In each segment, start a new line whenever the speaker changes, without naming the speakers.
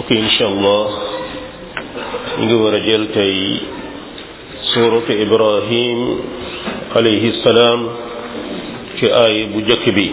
ok incha allah ñu ngi war a jël tey suuratu ibrahim alayhi salaam ci aay bu jëkk bi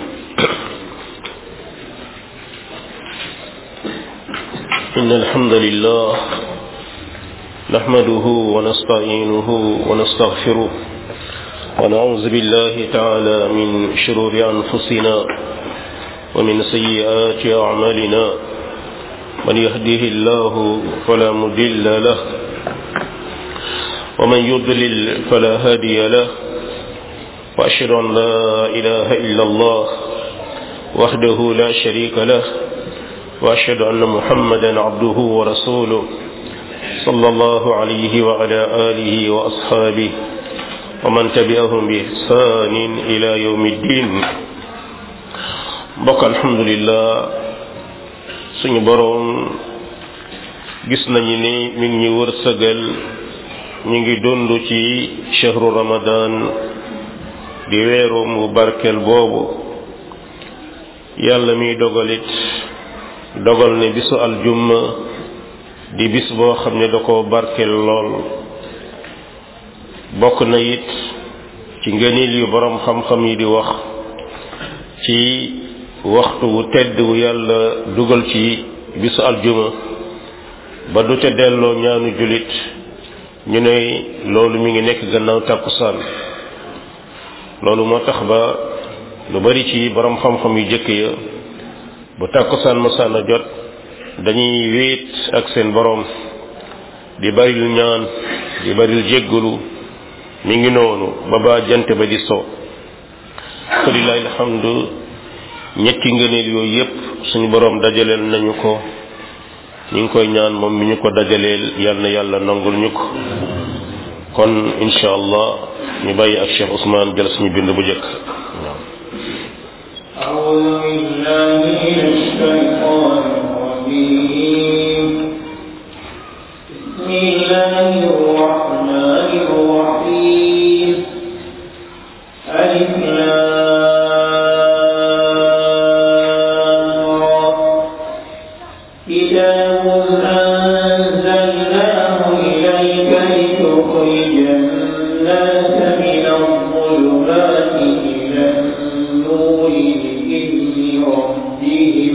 إن الحمد لله نحمده ونستعينه ونستغفره ونعوذ بالله تعالى من شرور أنفسنا ومن سيئات أعمالنا من يهده الله فلا مضل له ومن يضلل فلا هادي له وأشهد أن لا إله إلا الله وحده لا شريك له وأشهد أن محمدا عبده ورسوله صلى الله عليه وعلى آله وأصحابه ومن تبعهم بإحسان إلى يوم الدين bokk alhamdulillah suñu boroom gis nañu ni mi ngi ñu wërsëgal ñu ngi dund ci chahru ramadan di weeru mu barkel boobu yàlla miy dogalit dogal ne bisu aljumma di bis boo xam ne da ko barkel lool bokk na it ci ngënil yu boroom xam-xam yi di wax ci waxtu wu tedd wu yàlla dugal ci bisu aljuma ba du ca delloo ñaanu julit ñu ne loolu mi ngi nekk gannaaw tàkkusaan loolu moo tax ba lu bari ci borom xam-xam yu jëkk ya bu tàkkusaan mosaan a jot dañuy wéet ak seen borom di baril ñaan di baril jéggalu mi ngi noonu ba ba jant ba di so falilahi alhamdu ñetti ngëneel yooyu yépp suñu boroom dajaleel nañu ko ñu ngi koy ñaan moom mi ñu ko dajaleel yal na yàlla nangul ñu ko kon incha allah ñu bàyyi ak Cheikh Ousmane jël suñu bind bu njëkk
أعوذ بالله من الشيطان الرجيم بسم الله الرحمن الرحيم ألف كتاب أنزلناه إليك لتخرج الناس من الظلمات إلى النور بإذن ربهم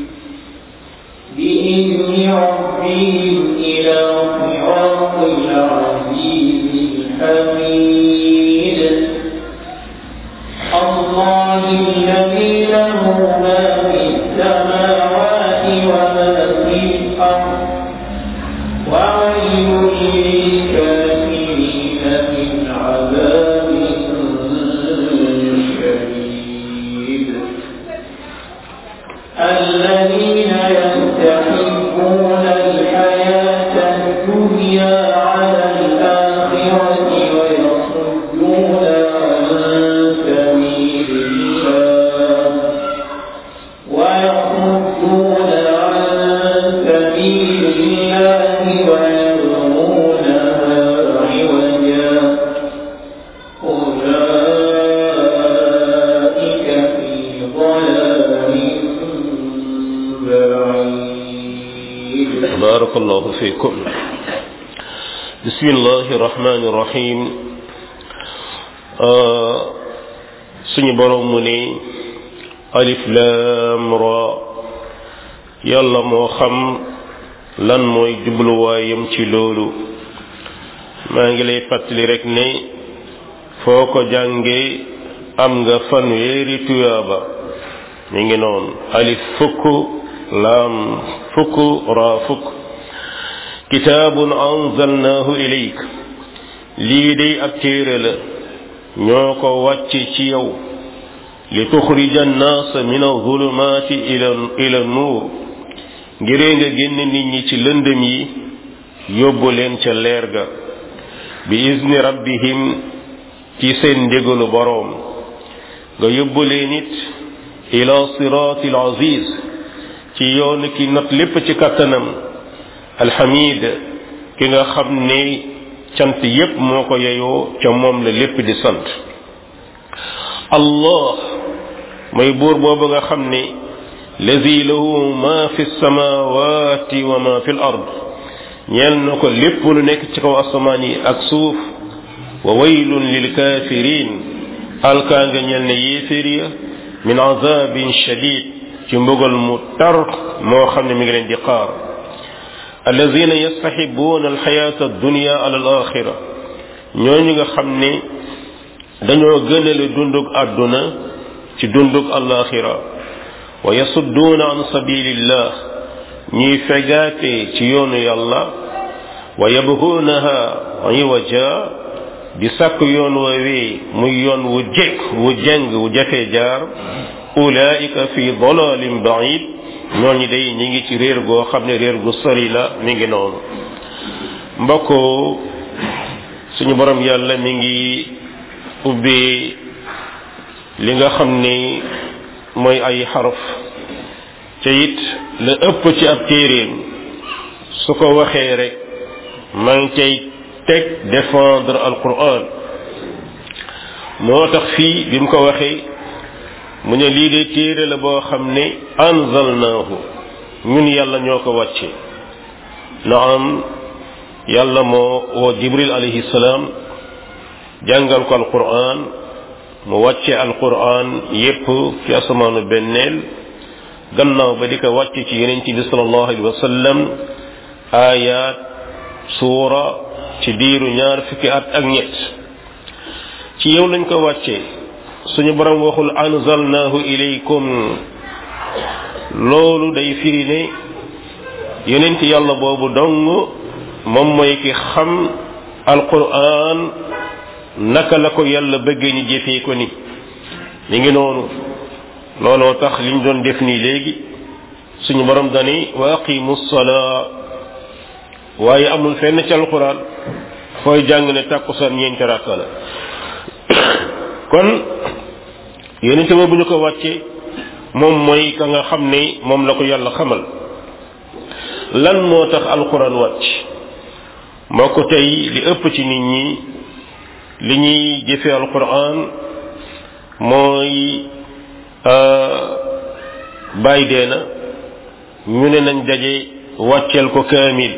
بإذن ربهم إلى صراط العزيز الحميد الله الذي له ما في السماوات وما في الأرض وويل للكافرين من عذاب شديد الذين يستحبون الحياة الدنيا على الآخرة ويصدون عن سبيل الله ويصدون عن سبيل الله ويبغونها عوجا أولئك في ضلال بعيد
barakallahu fikum bismillahi rahmani rahim suñu boroom mu ne alif lam ra yàlla moo xam lan mooy jubluwaayam ci loolu maa ngi lay fàttali rek ne foo ko jànge am nga fanweeri tuyaaba mi ngi noonu alif fukk laam fukk raa fukk kitaabun anzalnaahu ilayk lii day ab téere la ñoo ko wàcce ci yow li tuxrija annaasa min alzulumaati ila ila nuur ngiree nga génn nit ñi ci lëndëm yi yóbbu leen ca leer ga bi izni rabbihim ci seen ndigalu boroom nga yóbbu leen it ila siraati al aziz ci yoon ki not lépp ci kattanam alhamid ki nga xam ne cant yépp moo ko yeyoo ca moom la lépp di sant allah mooy buur boobu nga xam ne lazi lahu ma fi samawati wa ma fi l ard ñeel na ko lépp lu nekk ci kaw asamaan yi ak suuf wa waylun lil kafirin alkaa nga ñeel ne yéeféer ya min azabin shadid ci mbugal mu tar moo xam ne mi ngi leen di xaar alladina yastaxibuuna alxayata addunia ala al axira ñooñu nga xam ne dañoo gënale dundug àdduna ci dundug alaxira wa yasudduuna an sabilillah ñuy fegaate ci yoonu yàlla wa yabhuunaha iwaja di sàkk yoon woowee muy yoon wu jekk wu jeng wu jafee jaar ulaika fi dalalin baid ñooñu day ñi ngi ci réer goo xam ne réer gu sori la mi ngi noonu mbokk suñu borom yàlla mi ngi ubbi li nga xam ni mooy ay xaraf ca it la ëpp ci ab téeréem su ko waxee rek ma ngi cay teg défendre alquran moo tax fii bi mu ko waxee mu ne lii de téere la boo xam ne anzalnaahu ñun yàlla ñoo ko wàcce naam yàlla moo woo jibril alayhi salaam jàngal ko alquran mu wàcce alquran yépp ci asamaanu benneel gannaaw ba di ko wàcce ci yeneen bi sallallahu alayhi wa sallam aayaat suura ci diiru ñaar fukki at ak ñett ci yow lañ ko wàcce suñu borom waxul anzalnahu ilaykum loolu day firi ne yonent yàlla boobu dong moom mooy ki xam alquran naka la ko yàlla bëggee ñu jëfee ko ni mi ngi noonu looloo tax liñ doon def nii léegi suñu borom dani wa aqimu salaa waaye amul fenn ci alquran fooy jàng ne tàkkusaan ñeenti rakka la kon yonente boobu ñu ko wàcce moom mooy ka nga xam ne moom la ko yàlla xamal lan moo tax alquran wàcc moo ko tey li ëpp ci nit ñi li ñuy jëfe alquran mooy bàyyi dee na ñu ne nañ daje wàcceel ko kaamil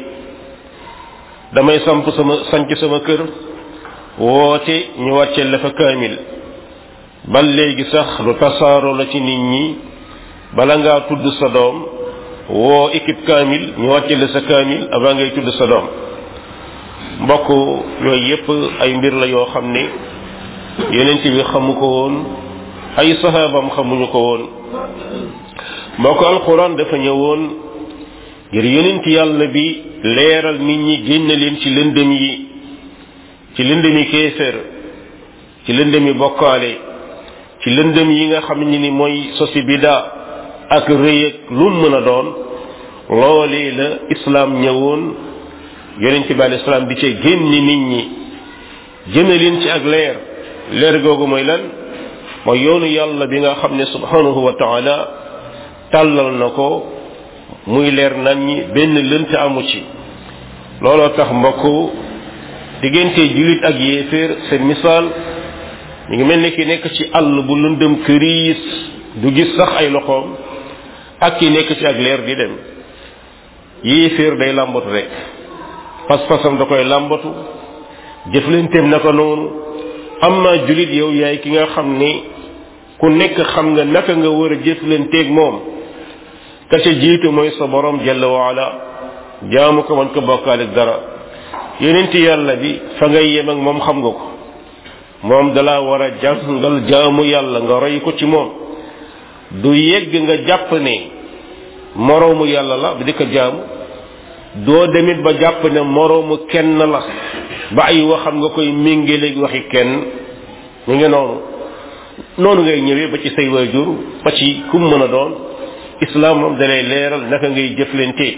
damay samp sama sanc sama kër woote ñu wàcceel la fa kaamil ba léegi sax lu tasaaroo la ci nit ñi bala ngaa tudd sa doom woo équipe kaamil ñu wàcceel la sa kaamil avant ngay tudd sa doom mbokk yooyu yépp ay mbir la yoo xam ne yonent bi xamu ko woon ay sahaabam xamuñu ko woon mbokk alquran dafa ñëwoon ngir yonent yàlla bi leeral nit ñi génn leen ci lëndëm yi ci lëndëmi kéefér ci lëndëmi bokkaale ci lëndëm yi nga xam ne ni mooy sosi bida ak rëy ak lu mën a doon loolee la islaam ñëwoon yonent bi alayhi salaam di ca génni nit ñi jëme leen ci ak leer leer googu mooy lan mooy yoonu yàlla bi nga xam ne subhanahu wa taala tàllal na ko muy leer nan ñi benn lënt amu ci looloo tax mbokk diggante julit ak yéeféer seen misaal mi ngi mel ni ki nekk ci àll bu lëndëm këriis du gis sax ay loxoom ak ki nekk ci ak leer di dem yéeféer day làmbatu rek pas-pasam da koy làmbatu jëflanteem naka noonu am naa julit yow yaay ki nga xam ni ku nekk xam nga naka nga war a jëflanteeg moom ka ca jiitu mooy sa borom jalla waala jaamu ko man ko bokkaale dara yonent yàlla bi fa ngay yem ak moom xam nga ko moom dala war a jàngal jaamu yàlla nga roy ko ci moom du yegg nga jàpp ne moroomu yàlla la bi di ko jaamu doo demit ba jàpp ne moroomu kenn la ba ay waxam nga koy méngaleeg waxi kenn ñu ngi noonu noonu ngay ñëwee ba ci say waajur ba ci kum mën a doon islam moom dalay leeral naka ngay jëflante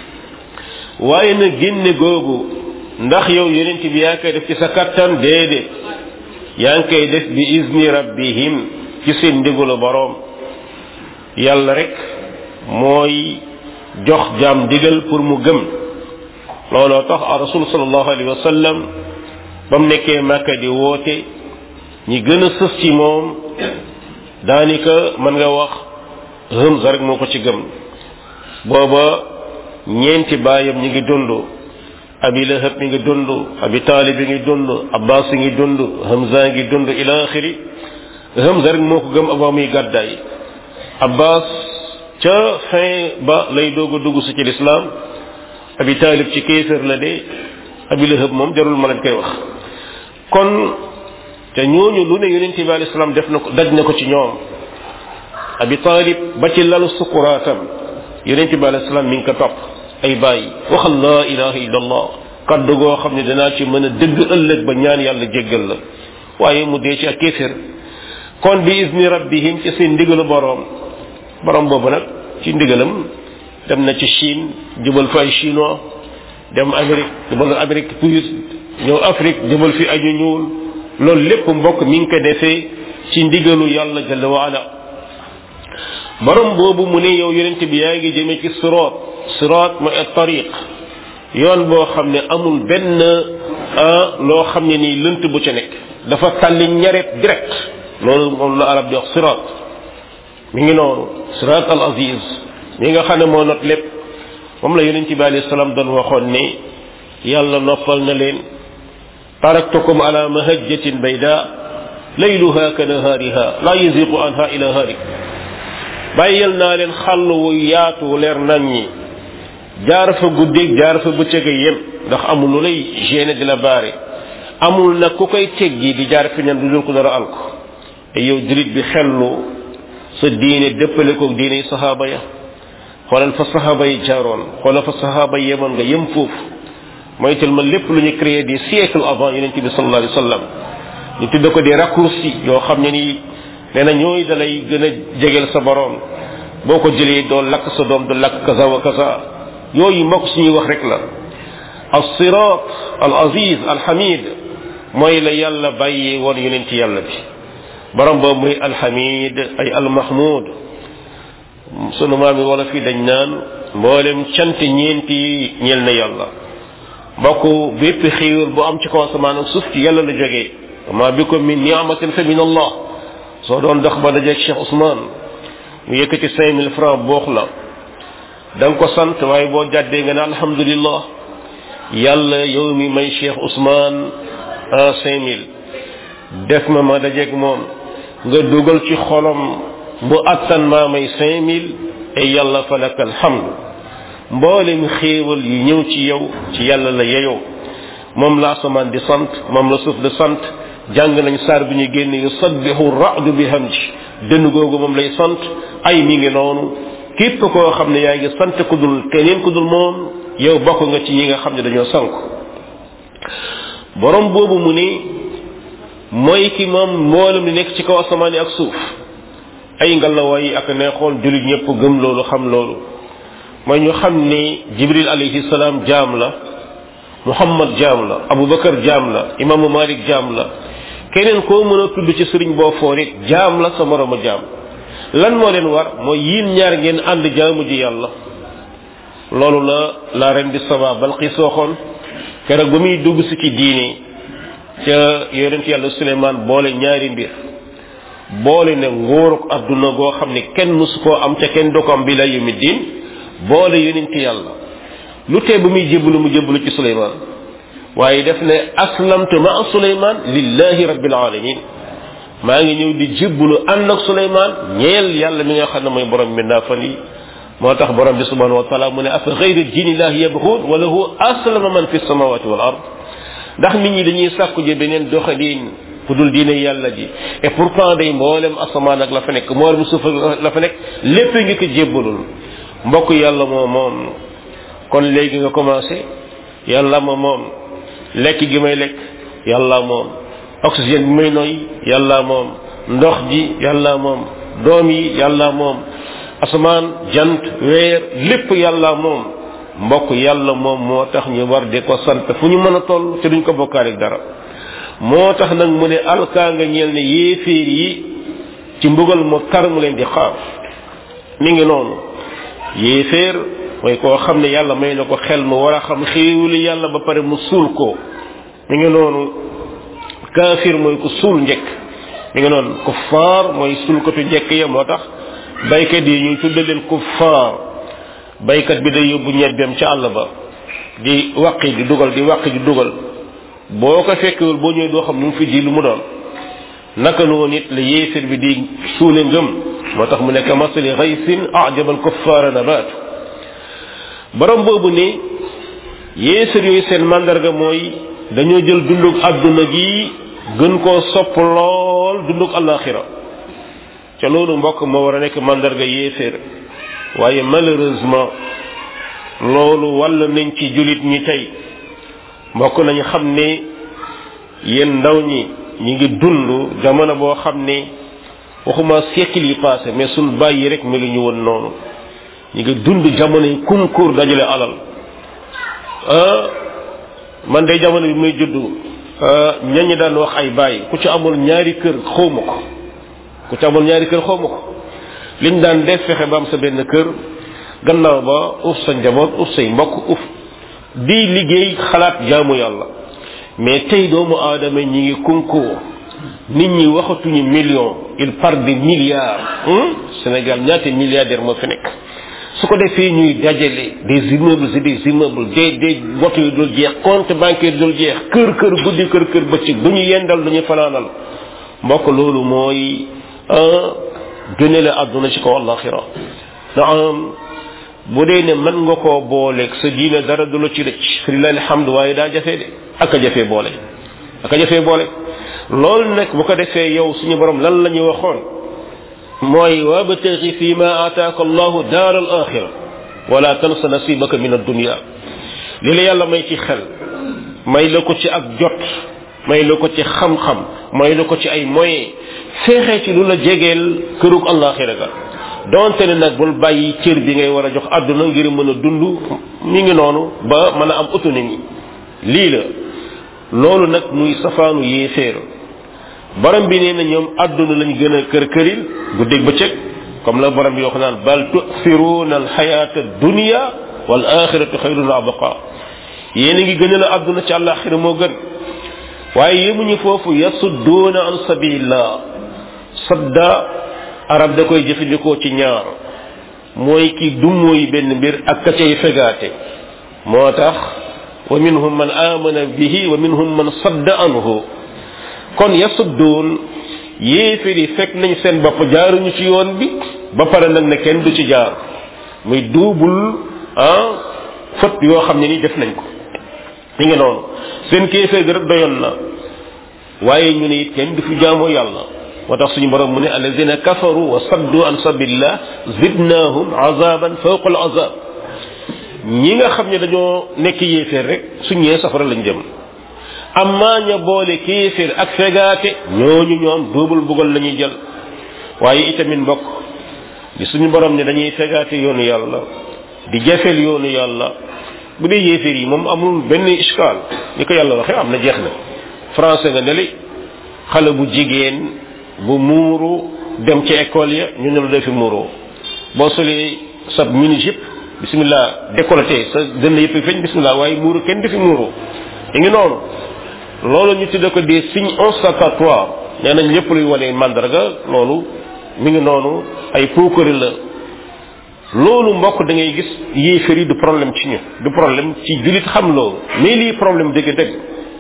waaye na génne googu ndax yow yonent bi yaa koy def ci sa kattan déedéet yaa ngi koy def bi izni rabbihim ci seen ndigalu boroom yàlla rek mooy jox jaam digal pour mu gëm looloo tax a rasul sallallahu alayhi wa sallam ba mu nekkee màkka di woote ñi gën a sës ci moom daanaka mën nga wax Hamza rek moo ko ci gëm booba ñeenti baayam ñi ngi dund abi lahab mi ngi dund abi taalib mi ngi dund abbas ngi dund Hamza ngi dund ila axiri Hamza rek moo ko gëm avant muy gàddaay abbas ca fin ba lay doog a dugg si ci lislaam abi taalib ci kéefër la de abi lahab moom jarul ma leen koy wax kon te ñooñu lu ne yonent bi alayhi salaam def na ko daj na ko ci ñoom abi taalib ba ci lalu sukuraatam yonent bi alayhi salaam mi ngi ko topp ay bàyyi waxal laa ilaha illallah kaddu goo xam ne danaa ci mën a dëgg ëllëg ba ñaan yàlla jéggal la waaye mu dee ci ak kéefër kon bi izni rabbihim ci seen ndigalu boroom boroom boobu nag ci ndigalam dem na ci Chine jubal fa ay chinois dem Amérique jubal Amérique puis ñëw Afrique jubal fi aju ñuul loolu lépp mbokk mi ngi ko defee ci ndigalu yàlla jalla wa ala borom boobu mu ne yow yonent bi yaa ngi jëme ci sirat sirat mooy at tariq yoon boo xam ne amul benn loo xam ne nii lënt bu ca nekk dafa tàlli ñaret direct loolu moom la arab di wax sirat mi ngi noonu sirat al aziz mi nga xam ne moo not lépp moom la yonent bi alayhi salaam doon waxoon ne yàlla noppal na leen taraktukum ala mahajjatin bayda layluha ka nahaariha la yaziqu anha ila harik bàyyil naa leen xàll wu yaatu leer nañ ñi jaar fa guddeeg jaar fa bëccëg yem ndax amul lu lay gêné di la baare amul nag ku koy teggi di jaar fi ñan du dul ko dara alko te yow julit bi xellu sa diine dëppale ko diine yi sahaaba ya xoolal fa sahaaba yi jaaroon xoolal fa sahaaba yi yemoon nga yem foofu moytul ma lépp lu ñu créé des siècles avant yonent bi sallallahu alayhi wa sallam ñu tudde ko des raccourcis yoo xam ne nii nee na ñooy dalay gën a jegeel sa borom boo ko jëlee doo lakk sa doom du lakk kaza wa kaza yooyu mbokk suñuy wax rek la al sirat al aziz al hamid mooy la yàlla bàyyee woon yonent yàlla bi borom boobu muy al hamid ay al mahmud sunu maam yi wala fii dañ naan mboolem cant ñeenti yi ñeel na yàlla mbokk bépp xéewal bu am ci kaw asamaan ak suuf ci yàlla la jógee ma bikum min ni'matin fa min allah soo doon dox ba dajeeg Cheikh Ousmane mu yëkkati cinq mille francs boox la da nga ko sant waaye boo jàddee nga ne alhamdulillah yàlla yow mi may Cheikh Ousmane en cinq mille def ma ma dajeeg moom nga dugal ci xolom bu attan maa may cinq mille et yàlla fa laka alhamdu mboolem xéewal yi ñëw ci yow ci yàlla la yeyoo moom la asamaan di sant moom la suuf di sant jàng nañ saar bi ñu génn yusabbihu ra'du bi hamdi dënn googu moom lay sant ay mi ngi noonu képp koo xam ne yaa ngi sant ku dul keneen ku dul moom yow bokk nga ci ñi nga xam ne dañoo sank borom boobu mu ni mooy ki moom mboolem li nekk ci kaw asamaan yi ak suuf ay ngalawaay ak neexoon julit ñëpp gëm loolu xam loolu mooy ñu xam ni jibril alayhi salaam jaam la muhammad jaam la abubakar jaam la imaamu malik jaam la keneen koo mën a tudd ci sëriñ boo foor it jaam la sa morooma jaam lan moo leen war mooy yiin ñaar ngeen ànd jaamu ji yàlla loolu la la ren di saba balqis waxoon keroog ba muy dugg si ci diine ca yonent yàlla suleymaan boole ñaari mbir boole ne nguuruk adduna goo xam ne kenn musu koo am ca kenn du ko am bi la yumi diin boole yonent yàlla lu tee bu muy jébbalu mu jébbalu ci suleymaan waaye def ne aslamtu ma suleymaan lillahi rabbil alamin maa ngi ñëw di jébbalu ànd ak suleymaan ñeel yàlla mi nga xam ne mooy borom bi naa fan yi moo tax borom bi subhanahu wa taala mu ne afa gayri diinillahi yabxuun wa lahu aslama man fi samawati wal ard ndax nit ñi dañuy sàkku ji beneen doxalin ku dul diine yàlla ji et pourtant day mboolem asamaan ak la fa nekk mboolem suuf ak la fa nekk lépp ngi ko jébbalul mbokk yàlla moo moom kon léegi nga commencé yàlla ma moom lekk gi may lekk yàlla moom oxygène bi may noy yàlla moom ndox ji yàlla moom doom yi yàlla moom asamaan jant weer lépp yàlla moom mbokk yàlla moom moo tax ñu war di ko sant fu ñu mën a toll te duñ ko bokkaale dara moo tax nag mu ne alkaa nga ñeel ne yéeféer yi ci mbugal mu tar mu leen di xaar mi ngi noonu yéeféer mooy koo xam ne yàlla may na ko xel mu war a xam xéewali yàlla ba pare mu suul ko mi ngi noonu kaafir mooy ko suul njëkk mi ngi noonu kuffaar mooy suul ko tu njëkk ya moo tax baykat yi ñuy tudde leen kuffaar baykat bi day yóbbu ñebbeem ca àll ba di waqi di dugal di waqi di dugal boo ko fekkewul boo ñëwee doo xam lu mu fi ji lu mu doon naka noonu it la yéefir bi di suule ngëm moo tax mu nekk masali xaysin ajabal kuffaara nabaatu borom boobu ne yéefir yooyu seen mandarga mooy dañoo jël dundug àdduna gi gën koo sopp lool dundug alaxira ca loolu mbokk moo war a nekk mandarga yéeféer waaye malheureusement loolu wàll nañ ci julit ñi tey mbokk nañu xam ne yéen ndaw ñi ñi ngi dund jamono boo xam ne waxuma siècle yi passé mais suñ bàyyi rek melu ñu woon noonu ñi ngi dund jamono yi concours dajale alal man day jamono bi muy juddu ñañi daan wax ay bàyyi ku ci amul ñaari kër xawma ko ku ci amul ñaari kër xawma ko liñ daan def fexe ba am sa benn kër gannaaw ba uf sa njaboot uf say mbokk uf di liggéey xalaat jaamu yàlla mais tey doomu aadama ñi ngi concours nit ñi waxatuñu million il parle de milliards Sénégal ñaata milliardaire moo fi nekk su ko defee ñuy dajale des immeubles et des immeubles des des woto yu dul jeex compte bancaire dul jeex kër kër guddi kër kër bëccëg du ñu yendal du ñu fanaanal mbokk loolu mooy gëne la àdduna ci kaw àllaxira naam bu dee ne mën nga koo booleeg sa diine dara du la ci rëcc lillahi alhamdu waaye daa jafee de ak a jafee boole ak a jafee boole loolu nag bu ko defee yow suñu borom lan la ñu waxoon mooy wabtaghi fi ma ataaka allahu daar al axira wala tansa nasibaka min addunia li la yàlla may ci xel may la ko ci ak jot may la ko ci xam-xam may la ko ci ay moyens feexee ci lu la jegeel kërug allaxira ga donte ne nag bul bàyyi cër bi ngay war a jox àdduna ngir mën a dund mi ngi noonu ba mën a am autonomie lii la loolu nag muy safaanu yéeféer borom bi nee na ñoom àdduna lañ gën a kër këril guddeeg bëccëg comme la borom bi wax naan bal tu'thiruna alxayata dunia wal axiratu xayrun wa abqa yéen a ngi gën a la àdduna ci àllaxira moo gën waaye yemuñu foofu yasudduuna an sabilillah sadda arab da koy jëfandikoo ci ñaar mooy ki dummooy benn mbir ak ka cay fegaate moo tax wa minhum man amana bihi wa minhum man sadda anhu kon yasudduun yéefir yi fekk nañ seen bopp jaaruñu ci yoon bi ba pare nag ne kenn du ci jaar muy duubul ah fët yoo xam ne ni def nañ ko mi ngi noonu seen kéefee gi rek doyoon na waaye ñu ne it kenn du fi jaamoo yàlla moo tax suñu borom mu ne alladina kafaru wa saddu an sabilillah zidnahum azaban fawqa al azab ñi nga xam ne dañoo nekk yéeféer rek suñ ñee safara lañ jëm amma ña boole kéeféer ak fegaate ñooñu ñoom duubul bugal la ñuy jël waaye itamit mbokk di suñu borom ne dañuy fegaate yoonu yàlla di jafeel yoonu yàlla bu dee yéeféer yi moom amul benn iskaal ni ko yàlla waxee am na jeex na français nga neli xale bu jigéen bu muuru dem ci école ya ñu ne la doo fi muuroo boo solee sa mini jupe bismillah décolleté sa dënn yëpp feeñ bismillah waaye muuru kenn du fi muuru yi ngi noonu loolu ñu tudde ko des signes ostentatoires nee nañ lépp luy wane mandarga loolu mi ngi noonu ay puukari la loolu mbokk da ngay gis yéefar yi du problème ci ñu du problème ci julit xam loolu mais lii problème dëgg dëgg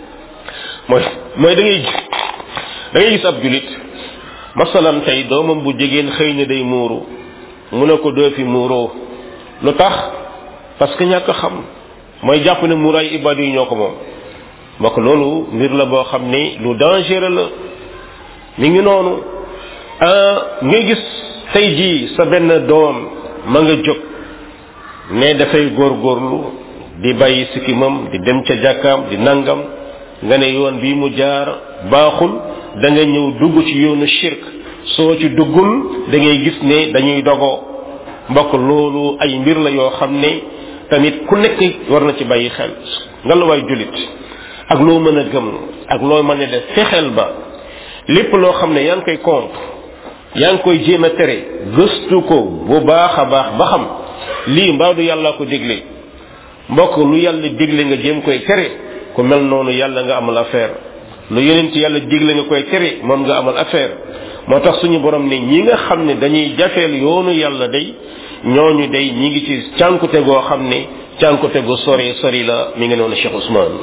mooy mooy da ngay da ngay gis ab julit masalan tey doomam bu jigéen xëy na day muuru mu ne ko doo fi muuroo lu tax parce que ñàkk xam mooy jàpp ne muuraay ibaadu yi ñoo ko moom mbokk loolu mbir la boo xam ni lu dangereux la mi ngi noonu nga gis tey jii sa benn doom ma nga jóg ne dafay góorgóorlu di bàyyi sikkimam di dem ca jàkkaam di nangam nga ne yoon bii mu jaar baaxul da nga ñëw dugg ci yoonu shirk soo ci duggul da ngay gis ne dañuy dogoo mbokk loolu ay mbir la yoo xam ne tamit ku nekk war na ci bàyyi xel nga la waay julit ak loo mën a gëm ak loo mën a def fexeel ba lépp loo xam ne yaa ngi koy contre yaa ngi koy jéem a tere gëstu ko bu baax a baax ba xam lii mbaa du yàlla ko digle mbokk lu yàlla digle nga jéem koy tere ku mel noonu yàlla nga amal affaire lu yeneen ci yàlla digle nga koy tere moom nga amal affaire moo tax suñu borom ne ñi nga xam ne dañuy jafeel yoonu yàlla day ñooñu day ñi ngi ci cànkute goo xam ne cànkute gu sori sori la mi ngi noonu Cheikh Ousmane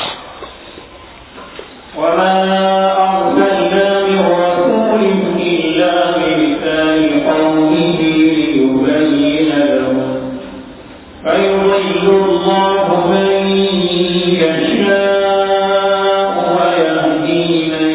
وما أرسلنا من رسول إلا بلسان قومه ليبين لهم فيضل الله من يشاء ويهدي من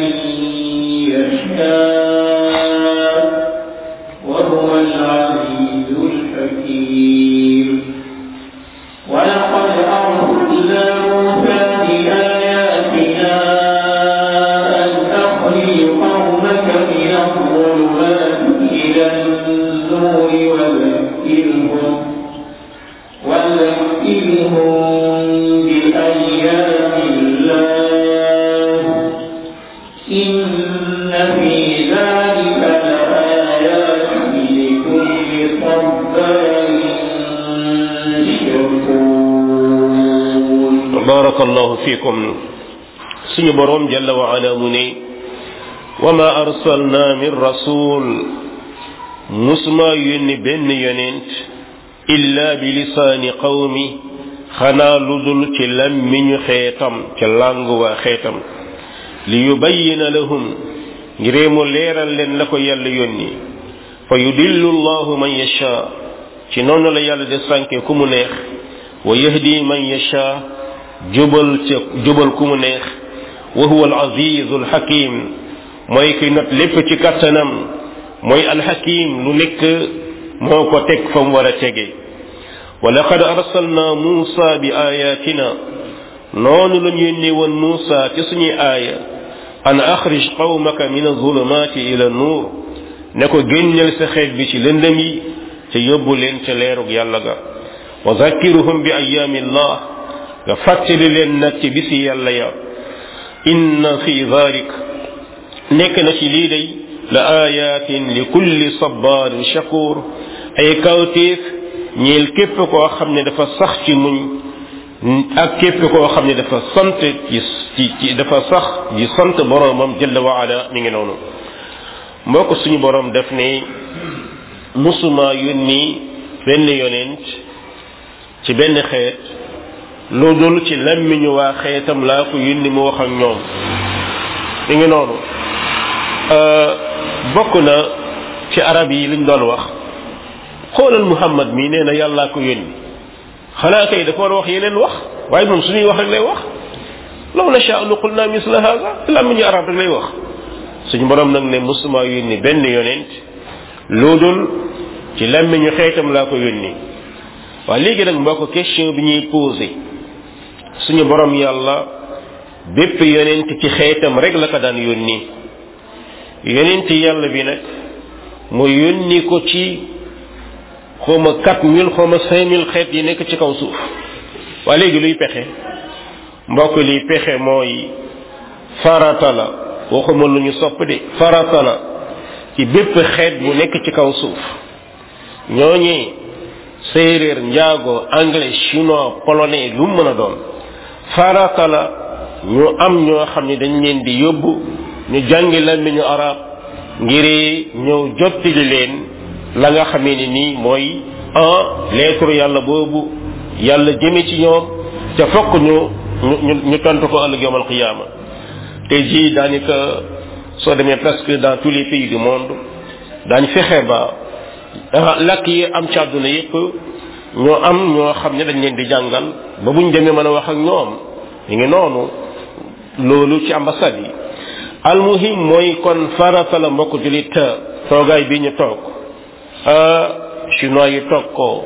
يشاء وهو العزيز الحكيم ولقد أرسلنا موسى بآياتنا أن أخرج قومك من الظلمات إلى النور وذكرهم وذكرهم بأيام الله إن في ذلك لآيات لكل صبار شكور
barakallahu fikum suñu borom jalla wa ala mu ne wa ma arsalna min rasul musuma yónni benn yonent illa bi lisaani qawmi xanaa lu dul ci lammiñu xeetam ca làngu waa xeetam li yubayyina lahum ngiree mu leeral leen la ko yàlla yónni fa yudillu allahu man yasha ci noonu la yàlla de sànke ku mu neex wa yahdi man yasha jubal ca jubal ku mu neex wa huwa al-aziz al-hakim mooy ki not lépp ci kattanam mooy al-hakim lu nekk moo ko teg fa mu war a tege wa laqad arsalna Musa bi ayatina noonu lañ yónnee woon Musa ci suñuy aaya an axrij qawmaka min azulumati ila nuur ne ko génneel sa xeet bi ci lëndëm yi te yóbbu leen ca leerug yàlla ga wa zakkiruhum bi ayaami llah nga fàttali leen nag ci bisi yàlla ya inna fi dhalik nekk na ci lii day la ayatin li kulli sabarin shakur ay kawtéef ñeel képp koo xam ne dafa sax ci muñ ak képp koo xam ne dafa sant ci ci dafa sax di sant boroomam jalla wa ala mi ngi noonu mbokk suñu boroom def ne musuma yónni benn yonent ci benn xeet lu dul ci lammiñu waa xeetam laa ko yónni mu wax ak ñoom mi ngi noonu bokk na ci arab yi liñ doon wax xoolal muhammad mi nee na yàllaa ko yónni xanaa kay dafa war a wax yeneen wax waaye moom suñuy wax rek lay wax law nasha nu qulna misla hada lammiñu arab rek lay wax suñu borom nag ne musuma yónni benn yonent lu dul ci lammiñu xeetam laa ko yónni waaye léegi nag mbokk question bi ñuy posé suñu borom yàlla bépp yonent ci xeetam rek la ko daan yónni yonent yàlla bi nag mu yónni ko ci xawma quatre mille xawma cinq mille xeet yi nekk ci kaw suuf waaye léegi luy pexe mbokk liy pexe mooy farata la waxuma lu ñu sopp de farata la ci bépp xeet bu nekk ci kaw suuf ñooñee séeréer njaago anglais chinois polonais lu mu mën a doon farata la ñu am ñoo xam ne dañ leen di yóbbu ñu jàngi làmmiñu arab ngir ñëw jottili leen la nga xamee ni nii mooy un lettre yàlla boobu yàlla jëme ci ñoom ca fokk ñu ñu ñu tontu ko ëllëg yawmal qiyaama te ji daanaka soo demee presque dans tous les pays du monde daañ fexe ba lakk yi am ci àdduna yépp ñoo am ñoo xam ne dañ leen di jàngal ba buñ demee mën a wax ak ñoom ñu ngi noonu loolu ci ambassade yi almuhim mooy kon farata la mbokk julit toogaay bi ñu toog chinois yi toog ko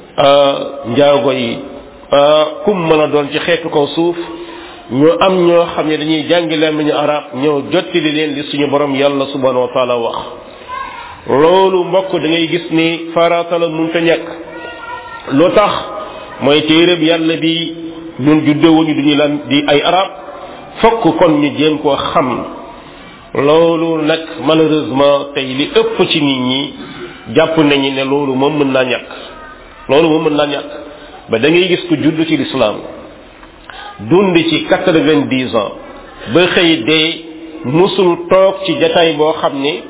njaago yi kum mën a doon ci xeetu kaw suuf ñu am ñoo xam ne dañuy jàngi làmmiñu arab ñëw jottali leen li suñu borom yàlla subhanahu wa taala wax loolu mbokk da ngay gis ni farata la mun ta ñàkk lu tax mooy téereb yàlla bi ñun juddewuñu duñu lan di ay arab fokk kon ñu jéem koo xam loolu nag malheureusement tey li ëpp ci nit ñi jàpp nañu ne loolu moom mën naa ñàkk loolu moom mën naa ñàkk ba da ngay gis ku judd ci lislaam dund ci quatre vingt dix ans ba xëy dee musul toog ci jataay boo xam ne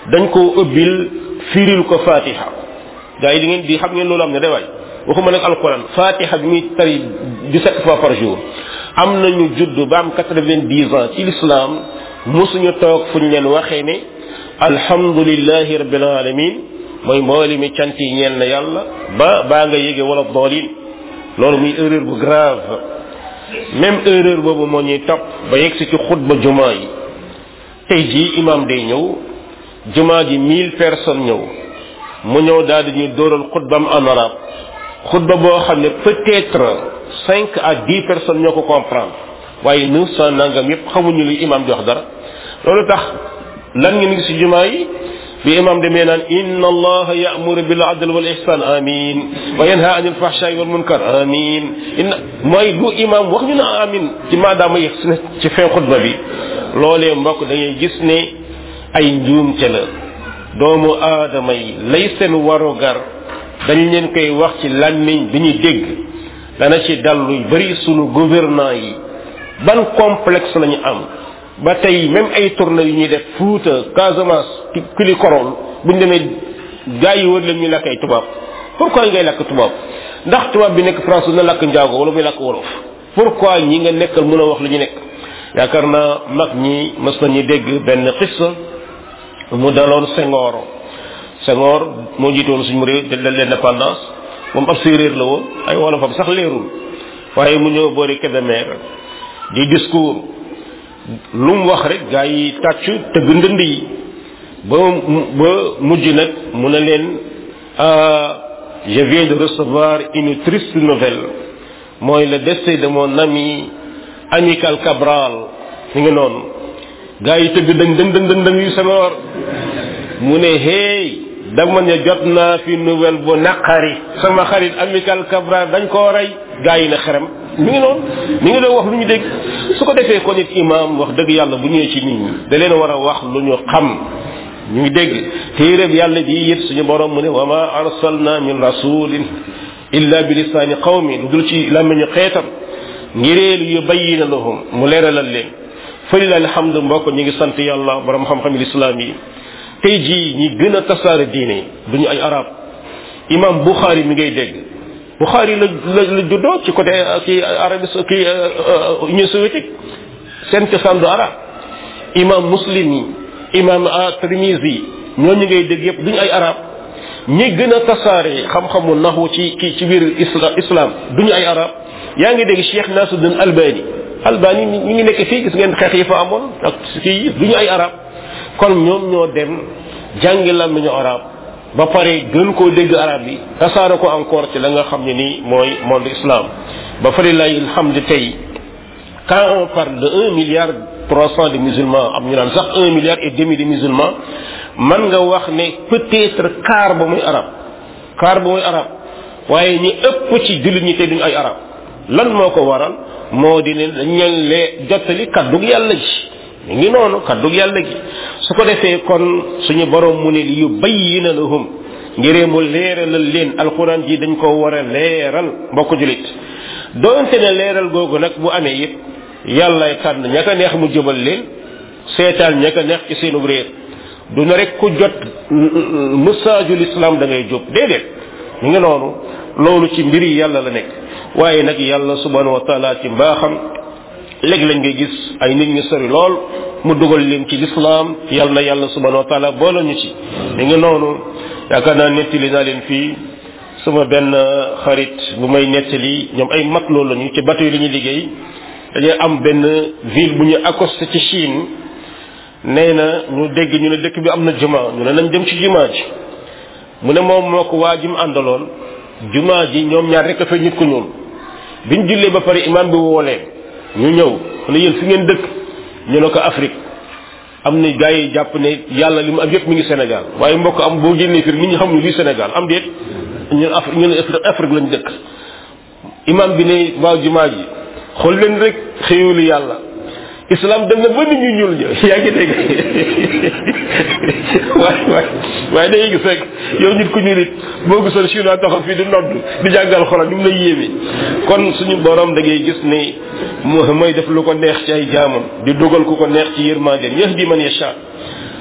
dañ koo ëbbil firil ko fatiha gaa yi di ngeen di xam ngeen loolu am ne day waay waxuma nag alquran fatiha bi muy tari 17 fois par jour am nañu judd ba am 90 ans ci l'islam mosuñu toog fu ñu leen waxee ne alhamdulillahi rabbil alamin mooy mbooli mi cant yi ñeel na yàlla ba baa nga yége wala doolin loolu muy erreur bu grave même erreur boobu moo ñuy topp ba yegg si ci xutba jumaa yi tey jii imam day ñëw jumaa ji mille personnes ñëw mu ñëw daal di ñuy dóoral xutbam en arabe xutba boo xam ne peut-être cinq à dix personnes ñoo ko comprendre waaye neuf cent nangam yépp xamuñu li imam di wax dara loolu tax lan ngeen gis ci jumaa yi bi imam demee naan inna allaha ya'muru bil adl wal ihsan amin wa yanha anil fahsha'i wal munkar amin inna mooy lu imam wax ñu na amin ci maadaama yegg si ci fin xutba bi loolee mbokk da ngay gis ne ay njuumte la doomu aadama yi lay seen warugar dañ leen koy wax ci làmmiñ bi ñuy dégg dana ci dal lu bari sunu gouvernant yi ban complexe lañu am ba tey même ay tournée yu ñuy def Fuuta Casamance kili korol buñ demee gaa yi wër leen ñu lakk ay tubaab pourquoi ngay lakk tubaab ndax tubaab bi nekk France na lakk njaago wala muy lakk wolof pourquoi ñi nga nekkal mën a wax lu ñu nekk yaakaar naa mag ñi mës nañu dégg benn xissa mu daloon Senghor Senghor moo jiitoon suñu réew de l'indépendance moom ab séeréer la woon ay wolofam sax leerul waaye mu ñëw boori Kébémer di discours lu mu wax rek gaa yi tàccu tëgg ndënd yi ba ba mujj nag mu ne leen je viens de recevoir une triste nouvelle mooy le décès de mon ami amical Cabral mi ngi noonu gaa yi tëgg dëng dëng dëng dëng yu Senghor mu ne hey dama ne jot naa fi nouvelle bu naqari sama xarit amical Cabral dañ koo rey gaa yi na xerem mi ngi noonu mi ngi doon wax lu ñu dégg su ko defee ko nit imam wax dëgg yàlla bu ñëwee ci nit ñi da leen war a wax lu ñu xam ñu ngi dégg téeréb yàlla ji it suñu borom mu ne wa ma arsalna min rasulin illa bi lisaani qawmi lu dul ci làmmiñu xeetam ngireel yu bayyina lahum mu leeralal leen fëlila alhamdu mbokk ñu ngi sant yàlla borom xam-xam lislaam yi tey jii ñi gën a tasaare diine duñu ay arab imam buxaari mi ngay dégg buxaari la la la juddoo ci côté ki arabie ki union soviétique seen cosaan du arab imam muslim yi imam tirmisi ñooñu ngay dégg yépp duñu ay arab ñi gën a tasaare xam-xamu naxu ci ci ci biir isla islam duñu ay arab yaa ngi dégg cheikh nasuddin albani albani ñi ngi nekk fii gis ngeen xeex yi fa amoon ak kii duñu ay arab kon ñoom ñoo dem jàngi làmmiñu arab ba pare gën koo dégg arab yi tasaare ko encore ci la nga xam ne nii mooy monde islam ba fa lillahi alhamdu tey quand on parle de un milliard trois cent de musulmans am ñu naan sax un milliard et demi de musulmans man nga wax ne peut-être quart ba muy arab quart ba muy arab waaye ñi ëpp ci jullit ñi te duñu ay arab lan moo ko waral moo di ne dañ leen lee jottali kaddug yàlla ji mi ngi noonu kaddug yàlla gi su ko defee kon suñu borom mu ne li yu bayyina lahum ngiree mu leeralal leen alquran ji dañ ko war a leeral mbokk julit doonte ne leeral googu nag bu amee yëpp yàllay tànn ña ko neex mu jëbal leen seetaan ña ko neex ci seenu réer du na rek ku jot messageul islam da ngay jóg déedéet mi ngi noonu loolu ci mbiri yàlla la nekk waaye nag yàlla subhanahu wa taala ci mbaaxam léegi lañ ngay gis ay nit ñu sori lool mu dugal leen ci lislaam yàlla na yàlla subhanahu wa taala boole ñu ci mi ngi noonu yaakaar naa nettali naa leen fii sama benn xarit bu may nettali ñoom ay mat loolu lañu ci bateau yi la ñuy liggéey dañuy am benn ville bu ñu accosté ci Chine nee na ñu dégg ñu ne dëkk bi am na juma ñu ne nañ dem ci juma ji mu ne moom moo ko waa ji mu àndaloon juma ji ñoom ñaar rek a fa nit ku ñuul biñ jullee ba pare imam bi woo leen ñu ñëw mu ne yéen fi ngeen dëkk ñu ne ko Afrique am na gars yi jàpp ne yàlla li mu am yëpp mi ngi Sénégal waaye mbokk am boo génnee fii nit ñi xamuñu lii Sénégal am déet ñun Afrique ñun Afrique lañ dëkk imam bi ne waaw jumaa ji xool leen rek xéewali yàlla islam dem na ba nit ñu ñuul ñëw yaa ngi dégg waaye waaye waaye dañuy gis rek yow nit ku ñuul it boo gisoon chinois taxaw fii di nodd di jàngal xolam ni mu lay yéeme kon suñu borom da ngay gis ni mooy def lu ko neex ci ay jaamam di dogal ku ko neex ci yërmandeen yahdi man yasha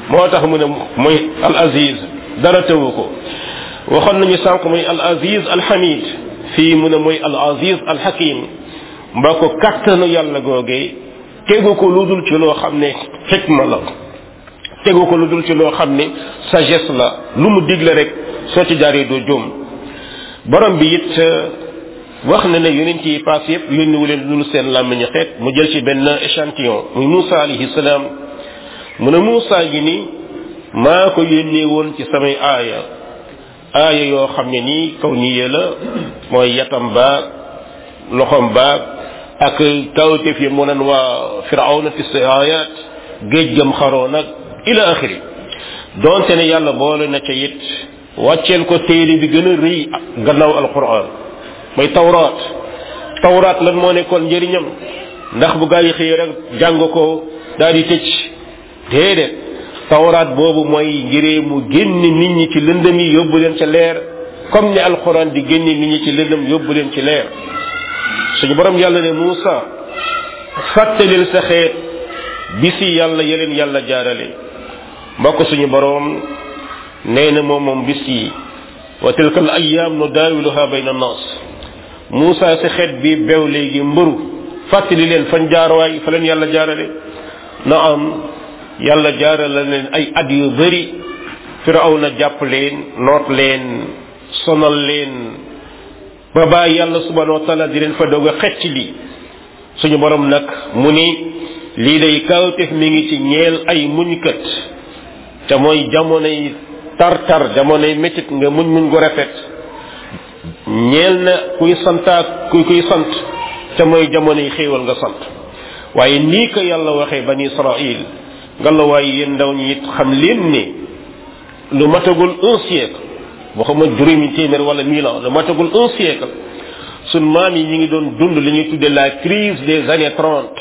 moo tax mu ne mooy al aziz dara tëwu ko waxoon nañu sànq mooy al aziz al hamid fii mu ne mooy al aziz al hakim mbaa ko kattanu yàlla googee tegu ko lu dul ci loo xam ne xikma la tegu ko lu dul ci loo xam ne sagesse la lu mu digle rek soo ci jaaree doo jóom borom bi it wax na ne yonent yi paas yépp yónniwu leen lu dul seen làmmiñu xeet mu jël ci benn échantillon muy Moussa alayhi salaam mu ne Moussa gi ni maa ko yónnee woon ci samay aaya aaya yoo xam ne nii kaw nii la mooy yatam baag loxom baag ak kawteef yi mu naan waa firawna fi ayat géej gam xaroo nag ila axiri donte ne yàlla boole na ca it wàcceel ko téere bi gën a rëy gannaaw alquran mooy tawraat tawraat lan moo nekkoon njëriñam ndax bu gaa yi xëy rek jàng ko daal di tëj déedéet tawraat boobu mooy ngiree mu génne nit ñi ci lëndëm yi yóbbu leen ca leer comme ni alquran di génne nit ñi ci lëndëm yóbbu leen ci leer suñu borom yàlla ne Muusa fàttalil sa xeet bisi yàlla yeleen yàlla jaarale mbokk suñu borom nee na moom moom bis yi wa tilka al ayam nu daawiluha bayna nas Muusa sa xeet bi bew léegi mbëru fàttali leen fan jaarwaay fa leen yàlla jaarale na am yàlla jaarale leen ay at yu bëri firawna jàpp leen noot leen sonal leen ba bàyyi yàlla subhanahu wa taala di leen fa doog a xecc li suñu borom nag mu ni lii day kawtef mi ngi ci ñeel ay muñkat te mooy jamonoy tar-tar jamonoy métit nga muñ muñ gu rafet ñeel na kuy santaak kuy kuy sant te mooy jamonoy xéewal nga sant waaye nii ko yàlla waxee bani israil nga la waaye yéen ndaw ñi it xam leen ne lu matagul un siècle waxuma juróomi téeméer wala mille ans lu matagul un siècle sun maam yi ñi ngi doon dund li ñuy tudde la crise des années trente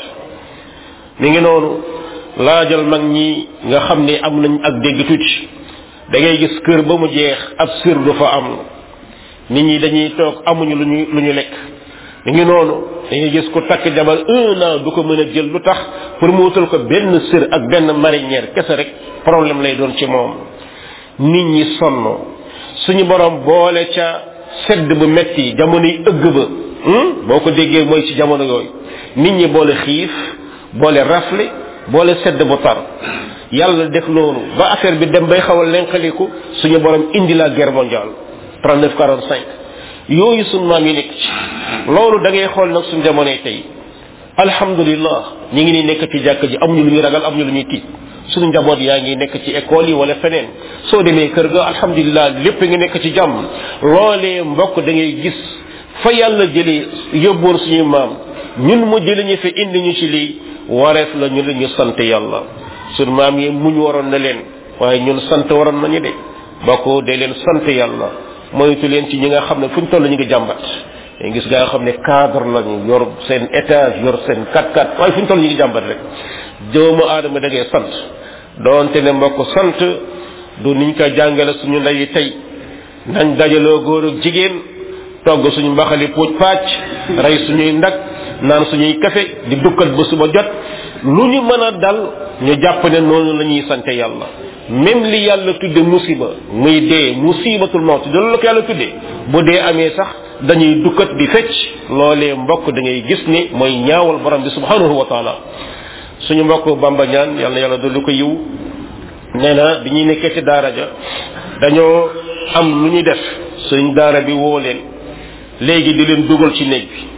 mi ngi noonu laajal mag ñi nga xam ne am nañ ak dégg tuuti da ngay gis kër ba mu jeex ab sër du fa am nit ñi dañuy toog amuñu lu ñu lu ñu lekk mi ngi noonu dañuy gis ku takk jabar un an du ko mën a jël lu tax pour mu wutal ko benn sër ak benn marinière kese rek problème lay doon ci moom nit ñi sonn suñu borom boole ca sedd bu metti jamono yi ëgg ba boo ko déggee mooy ci jamono yooyu nit ñi boole xiif boole rafle boole sedd bu tar yàlla def loolu ba affaire bi dem bay xaw a lenqaliku suñu borom indi la guerre mondiale 39 45 yooyu suñ maam yi nekk ci loolu da ngay xool nag suñ jamonoy tey alhamdulillah ñi ngi ni nekk ci jàkk ji amuñu lu ñuy ragal amuñu lu ñuy tiit suñu njaboot yaa ngi nekk ci école yi wala feneen soo demee kër ga alhamdulillah lépp ngi nekk ci jàmm loolee mbokk da ngay gis fa yàlla jëlee yóbboon suñuy maam ñun mu jëlee ñu fi indi ñu ci lii wareef la ñu la ñu sant yàlla suñu maam yi muñ waroon na leen waaye ñun sant waroon nañu de bokk de leen sant yàlla moytu leen ci ñi nga xam ne fu ñu toll ñu ngi jàmbat dañ gis gaa xam ne cadre lañu yor seen étage yor seen 4-4 waaye fu ñu toll ñu ngi jàmbat rek doomu aadama da ngay sant doonte ne mbokk sant du niñ ko jàngale suñu ndeyi tey nañ dajaloo góor ak jigéen togg suñu mbaxali puuj pàcc rey suñuy ndag naan suñuy kafe di dukkat ba suba jot lu ñu mën a dal ñu jàpp ne noonu la ñuy sante yàlla même li yàlla tudde musiba muy dee musibatul mawt loolu la ko yàlla tudde bu dee amee sax dañuy dukkat di fecc loolee mbokk da ngay gis ni mooy ñaawal borom bi subhanahu wa taala suñu mbokk bamba ñaan yàlla yàlla dolli ko yiw nee na bi ñuy nekkee ci daara ja dañoo am lu ñuy def suñ daara bi woo leen léegi di leen dugal ci néeg bi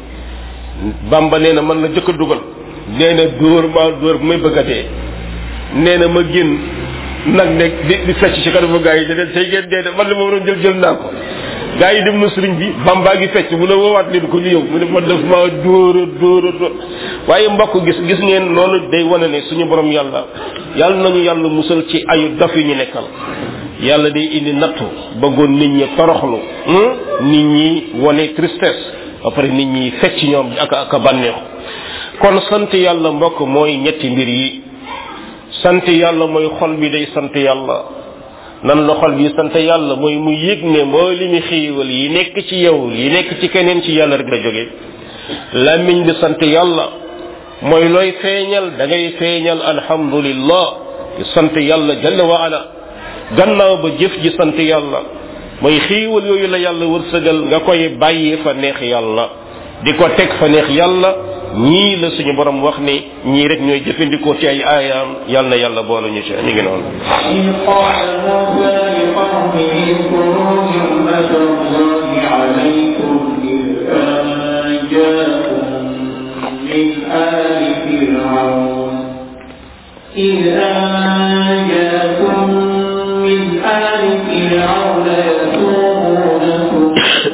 bamba nee na man la jëkk a dugal nee na dóor maa dóor bu may bëgg a dee nee na ma génn nag ne di di fecc ci kanamu gaa yi da leen tey ngeen dee de man li ma waroon jël jël naa ko gaa yi dem na sëriñ bi bambaa gi fecc mu ne woowaat leen ko ñu yow mu ne ma def maa dóor a dóor a dóor waaye mbokk gis gis ngeen loolu day wane ne suñu borom yàlla yàlla nañu yàlla musal ci ayu dof yi ñu nekkal yàlla day indi nattu bëggoon nit ñi toroxlu nit ñi wane tristesse ba pare nit ñi fecc ñoom ak ak bànneexu kon sant yàlla mbokk mooy ñetti mbir yi sant yàlla mooy xol bi day sant yàlla nan la xol bi sant yàlla mooy mu yëg ne moo li mi xiiwal yi nekk ci yow yi nekk ci keneen ci yàlla rek la jóge làmmiñ bi sant yàlla mooy looy feeñal da ngay feeñal alhamdulillah di sant yàlla jalla wa ala gannaaw ba jëf ji sant yàlla mooy xiiwal yooyu la yàlla wërsëgal nga koy bàyyi fa neex yàlla di ko teg fa neex yàlla ñii la suñu borom wax ni ñii rek ñooy jëfandikoo ci ay aayaam yàlla na yàlla boole ñu ci mi ngi noonu
إذ قال موسى لقومه اذكروا نعمة الله عليكم إذ أنجاكم من آل فرعون إذ أنجاكم من آل فرعون يسومونكم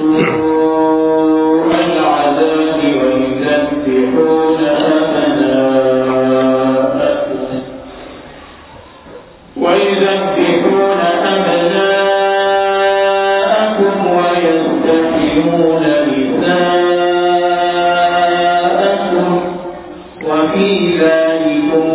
سوء العذاب ويذبحون أبناءكم ويذبحون أبناءكم ويستحيون نساءكم وفي ذلكم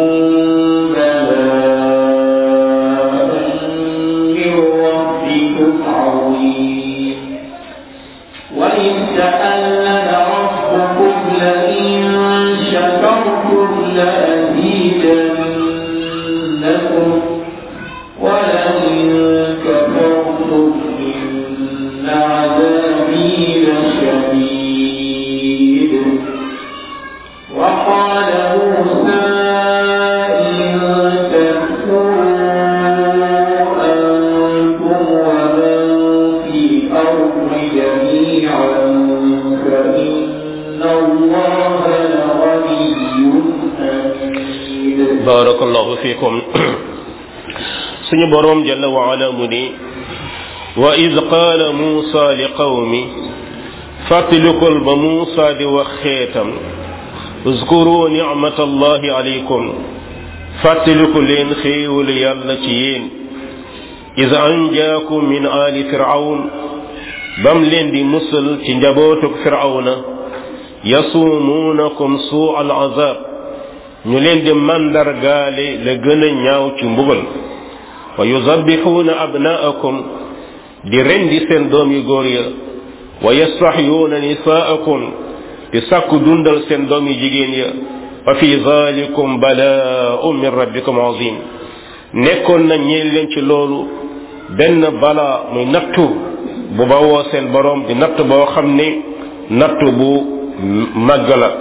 بلاء من ربكم عظيم وإذ تألم ربكم لئن شكرتم لأزيدنكم ولئن كفرتم إن عذابي لشديد وقال موسى إن تكفروا أنتم ومن في الأرض جميعا فإن الله لغني حميد
barakallahu fikum suñu borom jalla wa ala mu ni wa id qaala muusa li qawmi fàttalikul ba muusa di wax xeetam uzkuru nicmata allahi alaykum fàttaliku leen xéewalu yàlla ci yéen id anjaakum min aali firawn bam leen di musal ci njabootuk firawna yasumuunakum suu al azab ñu leen di mandargaale la gën a ñaaw ci mbugal wa yuzabbixuuna abnaakum di rendi seen doom yu góor ya wa yastaxyuuna nisaakum di sàkku dundal seen doom yu jigéen ya wa fi zalikum balaaun min rabbikum azim nekkoon na ñeel leen ci loolu benn balaa muy nattu bu bawoo seen boroom di natt boo xam ne nattu bu màgg la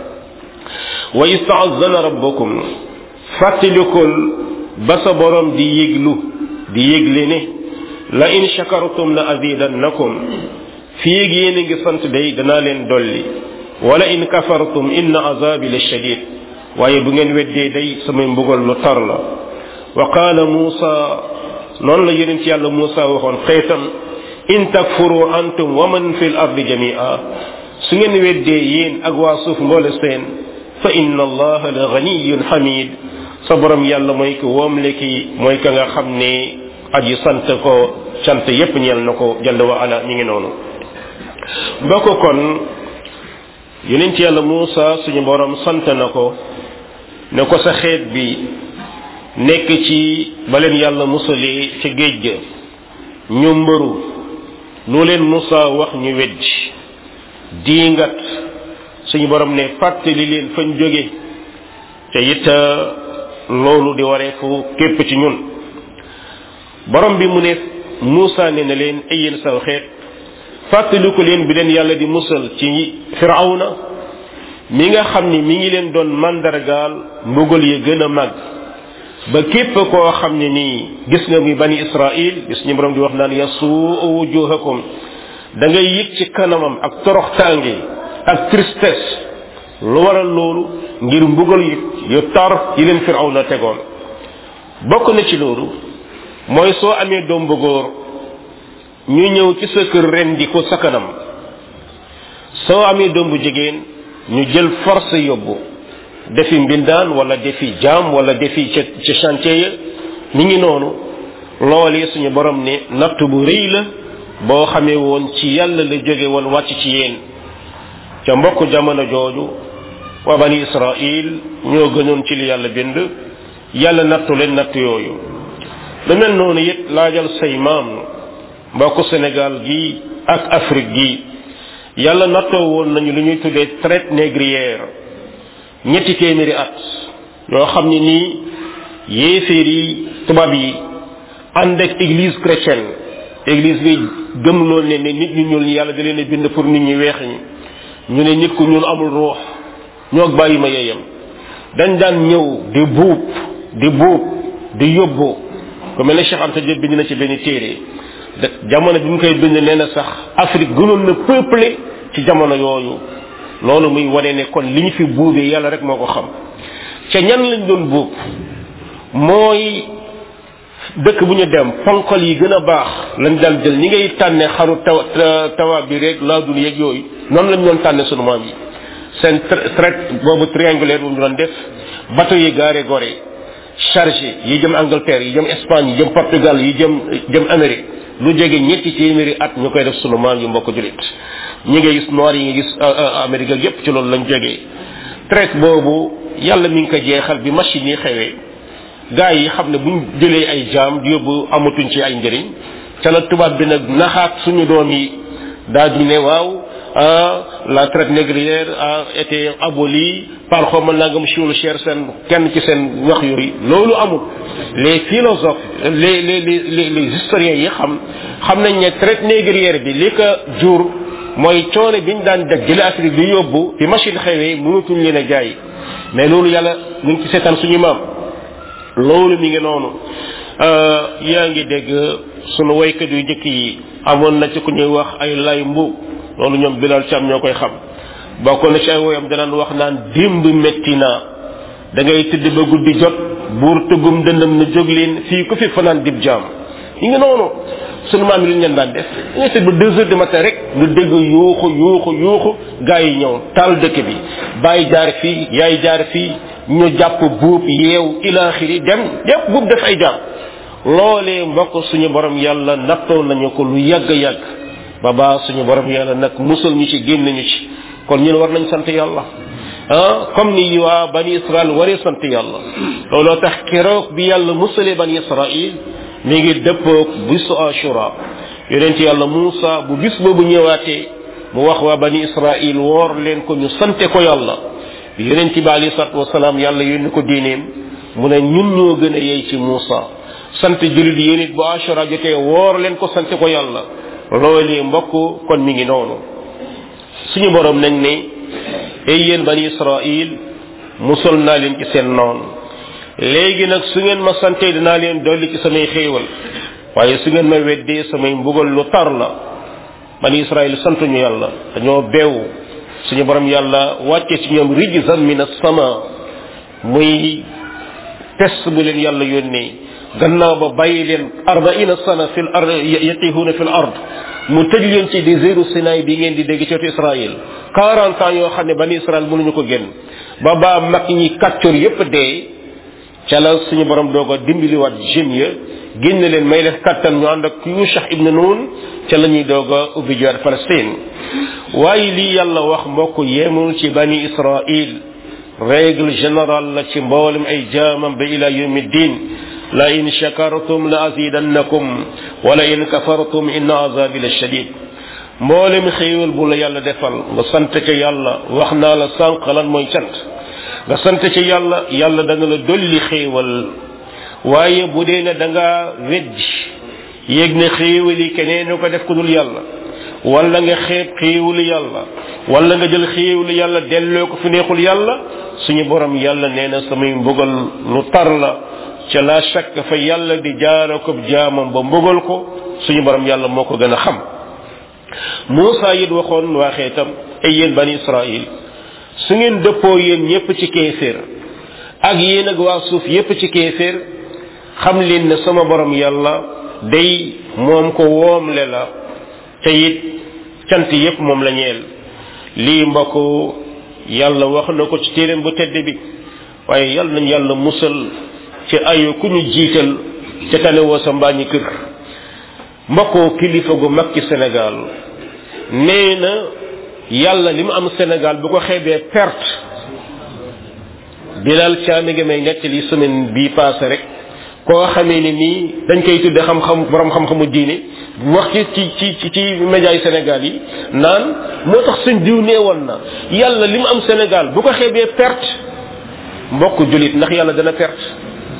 wa istaazana rabbukum fàttalikul ba sa borom di yëglu di yëgle ne la in shakartum la azidannakum fii ak yéen a ngi sant day danaa leen dolli wala in kafartum inna azabi la shadid waaye bu ngeen weddee day samay mbugal lu tar la wa qaala muusa noonu la yonent yàlla muusa waxoon xeetam in takfuru antum wa man fi l ardi jamia su ngeen weddee yéen ak waa suuf mboole seen fa inna allaha la ganiyun hamid sa borom yàlla mooy ko woomle ki mooy ka nga xam ne aji sant ko sant yépp ñeel na ko jalla wa ala mi ngi noonu mbokk kon yonent yàlla Muusa suñu borom sant na ko ne ko sa xeet bi nekk ci ba leen yàlla musalee ca géej ga ñu mbëru lu leen Muusa wax ñu weddi diingat suñu borom ne fàttali leen fañ jóge te it loolu di waree fu képp ci ñun borom bi mu ne Muusa ne na leen ay yéen saw xeet fàttaliku leen bi leen yàlla di musal ci firawna mi nga xam ni mi ngi leen doon mandargaal mbugal ya gën a màgg ba képp koo xam ne nii gis nga muy bani israil gis ñu borom di wax naan yasuu wujuhakum da ngay yëg ci kanamam ak toroxtaange ak tristesse lu waral loolu ngir mbugal yu yu tar yi leen firawna tegoon bokk na ci loolu mooy soo amee doom bu góor ñu ñëw ci sa kër ren di ko sa kanam soo amee doom bu jigéen ñu jël force yóbbu defi mbindaan wala defi jaam wala defi ca ca chantier ya mi ngi noonu loolu suñu borom ne natt bu rëy la boo xamee woon ci yàlla la jóge woon wàcc ci yéen ca mbokk jamono jooju waa bani israil ñoo gënoon ci li yàlla bind yàlla nattu leen natt yooyu lu mel noonu it laajal say maam mbokku Sénégal gi ak Afrique gi yàlla nattoo woon nañu lu ñuy tuddee traite négrière ñetti téeméeri at yoo xam ne nii yéeféer yi tubaab yi ànd ak église chrétienne église bi gëm loolu ne ne nit ñu ñuul ñi yàlla da leen a bind pour nit ñi weex ñi ñu ne nit ku ñuul amul ruux ñoo bàyyi ma yeyam dañ daan ñëw di buub di buub di yóbbu ku mel ne Cheikh Anta Diop bind na ci benn téere jamono bi mu koy bind nee na sax Afrique gënoon na peuplé ci jamono yooyu loolu muy wane ne kon li ñu fi buubee yàlla rek moo ko xam ca ñan lañ doon buub mooy dëkk bu ñu dem ponkal yi gën a baax lañ daan jël ñi ngay tànne xaru taw tawa bi rek laadul yeeg yooyu noonu lañ doon tànne sunu maam yi seen traite boobu triangulaire bu ñu doon def bateau yi gaare gore chargé yi jëm Angleterre yi jëm Espagne yi jëm Portugal yi jëm jëm Amérique lu jege ñetti téeméeri at ñu koy def sunu maam yu mbokk julit ñi ngay gis noir yi nga gis Amérique ak yépp ci loolu lañ jógee traite boobu yàlla mi ngi ko jeexal bi machine yi xewee gaa yi xam ne buñ jëlee ay jaam di yóbbu amatuñ ci ay njëriñ ca la tubaab bi nag naxaat suñu doom yi daal di ne waaw la traite négrière a été abolie par xawma nangam chioul cher seen kenn ci seen wax yooyu loolu amul les philosophes les les les les historiens yi xam xam nañ ne traite négrière bi li ko jur mooy coono biñ daan def jële Afrique di yóbbu bi machine xewee mënatuñ leen a jaay mais loolu yàlla ñu ngi ci seetaan suñu maam loolu mi ngi noonu yaa ngi dégg sunu waykat yu njëkk yi amoon na ci ku ñuy wax ay lay mbuub loolu ñoom bilal cam ñoo koy xam bokkoon na ci ay woyam danaan wax naan démb metti naa da ngay tëdd ba guddi jot buur tëggum dëndam na jóg leen fii ku fi fanaan dib jaam yi ngi noonu sunu maam yi lu ñu leen daan def da ngay tëdd ba deux heures du matin rek nga dégg yuuxu yuuxu yuuxu gaa yi ñëw taal dëkk bi bàyyi jaar fii yaay jaar fii ñu jàpp buub yeew ilaaxiri dem yépp buub def ay jaam loolee mbokk suñu borom yàlla nattoo nañu ko lu yàgg yàgg ba baa suñu borom yàlla nag musal ñu ci génn ñu ci kon ñun war nañ sant yàlla ah comme ni waa bani israel waree sant yàlla looloo tax keroog bi yàlla musalee bani israil mi ngi dëppoog bisu ashura yonent yàlla Muusa bu bis boobu ñëwaatee mu wax waa bani israil woor leen ko ñu sante ko yàlla bi yonent bi alayhi salatu wasalaam yàlla yónni ko diineem mu ne ñun ñoo gën a yey ci Muusa sant julit yéen it bu ashura jotee woor leen ko sante ko yàlla loolee mbokk kon mi ngi noonu suñu borom nañ ne ay yéen bani israil musal naa leen ci seen noon léegi nag su ngeen ma santee dinaa leen dolli ci samay xéewal waaye su ngeen ma weddee samay mbugal lu tar la bani israil santuñu yàlla dañoo beew suñu borom yàlla wàcce ci ñoom rijzan min as-sama muy test bu leen yàlla yónnee gannaaw ba bàyyi leen arbaina sana fil ard yatihuuna fil ard mu tëj leen ci désertu Sinaay bi ngeen di dégg ci wetu Israël 40 ans yoo xam ne bani Israël mënuñu ko génn ba baa mag ñi kàccoor yépp dee ca la suñu borom doog a dimbaliwaat jeunes ya génn leen may leen kattan ñu ànd ak Yushah ibn Nun ca la ñuy doog a ubbi jiwaat Palestine waaye lii yàlla wax mbokk yemul ci bani Israël règle générale la ci mboolem ay jaamam ba ila yawmi din la in shakartum la azidannakum wala in kafartum inna azabi la shadid mboolem xéewal bu la yàlla defal nga sant ca yàlla wax naa la sànq lan mooy cant nga sant ca yàlla yàlla dana la dolli xéewal waaye bu dee ne da nga weddi yéeg ne xéewal yi keneen ñu ko def ku dul yàlla wala nga xeeb xéewalu yàlla wala nga jël xéewalu yàlla delloo ko fi neexul yàlla suñu borom yàlla nee na samay mbugal lu tar la ca la shakk fa yàlla di jaara ko jaamam ba mbugal ko suñu borom yàlla moo ko gën a xam Muusa it waxoon waa xeetam ay yéen bani Israil su ngeen dëppoo yéen ñépp ci kéeféer ak yéen ak waa suuf yépp ci kéeféer xam leen ne sama borom yàlla day moom ko woomle la te it cant yépp moom la ñeel lii mbokk yàlla wax na ko ci téeréem bu tedd bi waaye yàlla nañ yàlla musal ci ayu ku ñu jiital ca tane woo sa mbaañi kër mbokkoo kilifa gu mag ci Sénégal nee na yàlla li mu am Sénégal bu ko xeebee perte bilal caami nga may nettali semaine bii passé rek koo xamee ni nii dañ koy tudde xam-xam borom xam-xamu diine wax ci ci ci ci média yi Sénégal yi naan moo tax suñ diw nee woon na yàlla li mu am Sénégal bu ko xeebee perte mbokk julit ndax yàlla dana perte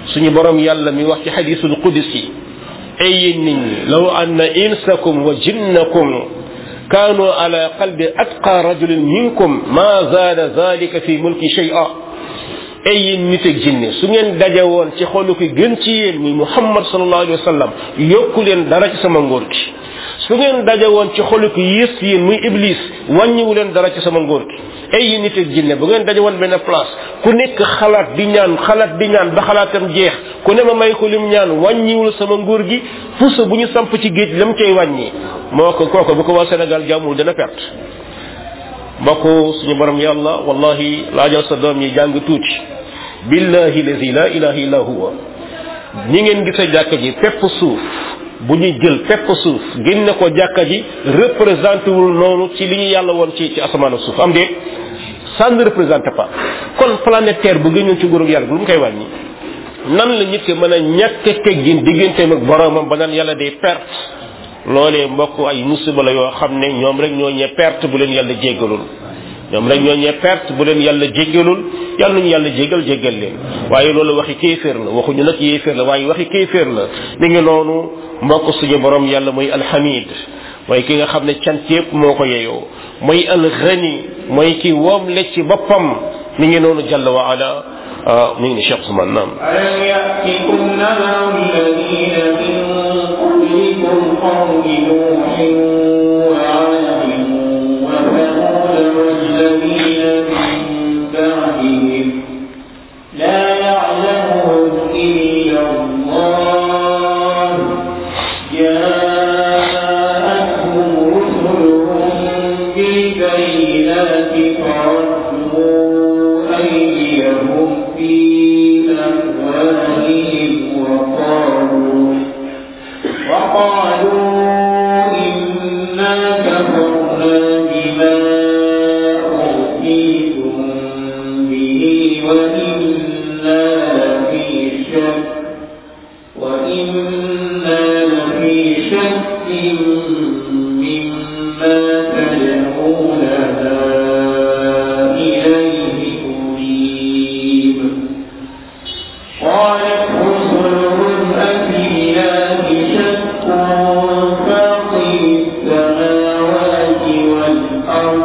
suñu borom yàlla mi wax ci xadisul qudsi ay yéen nit ñi law anna insakum wa jinnakum kaanu ala qalbi atqa rajulin minkum ma zaada zalika fi mulki shay'a ay yéen nit ak jinne su ngeen daje woon ci xolu ki gën ci yéen muy muhammad sallallahu alayhi wa sallam yokku leen dara ci sama ngóor gi su ngeen daje woon ci xolu ki yées ci yéen muy iblis wàññiwu leen dara ci sama ngóor gi ay yéen nit ak jinne bu ngeen daje woon benn place ku nekk xalaat di ñaan xalaat di ñaan ba xalaatam jeex ku ne ma may ko lim ñaan wàññiwul sama nguur gi puso bu ñu samp ci géej lam cay wàññi moo ko kooku bu ko waa Sénégal jàmmul dana perte mbokk suñu borom yàlla wallahi laajal sa doom yi jàng tuuti billahi lazi la ilaha illa huwa ñi ngeen gis a jàkka ji pepp suuf bu ñu jël pepp suuf génne ko jàkka ji représenté wul noonu ci li ñu yàlla woon ci ci asamaan ak suuf am déet ça ne représente pas kon planète terre bu génnoon ci nguurug yàlla lu mu koy wàññi nan la nit ki mën a ñàkk teggin digganteem ak boromam ba naan yàlla day perte loolee mbokk ay musiba la yoo xam ne ñoom rek ñoo ñee perte bu leen yàlla jéggalul ñoom rek ñoo ñee perte bu leen yàlla jéggalul yàlla ñu yàlla jéggal jéggal leen waaye loolu waxi kéeféer la waxuñu nag yéeféer la waaye waxi kéeféer la mi ngi noonu mbokk suñu borom yàlla mooy alhamid mooy ki nga xam ne cant yépp moo ko yeyoo mooy alghani mooy ki woom le ci boppam mi ngi noonu jàll wa ala mi ngi ni Cheikh Ousmane naam
ألم يأتكم نبأ الذين من قبلكم قوم نوح وعاد وثمود والذين من بعدهم لا يعلمهم إلا الله جاءتهم رسلهم بالبينات فردوا أيديهم في أفواههم وقالوا وقالوا إنا كفرنا بما أوتيتم به وإنا لفي شك وإنا لفي شك مما تدعوننا إليه مريب قالت رسلهم أفي الله شك فاطر السماوات والأرض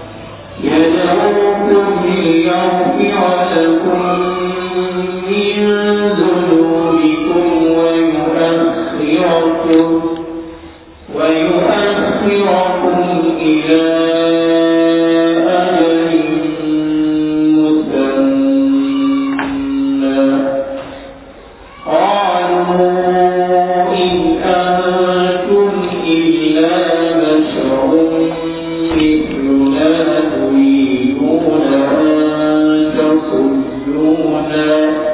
يدعوكم ليغفر لكم من ذنوبكم ويؤخركم ويؤخركم إلى أجل مسمى قالوا إن أنتم إلا بشر مثلنا تريدون أن تصدونا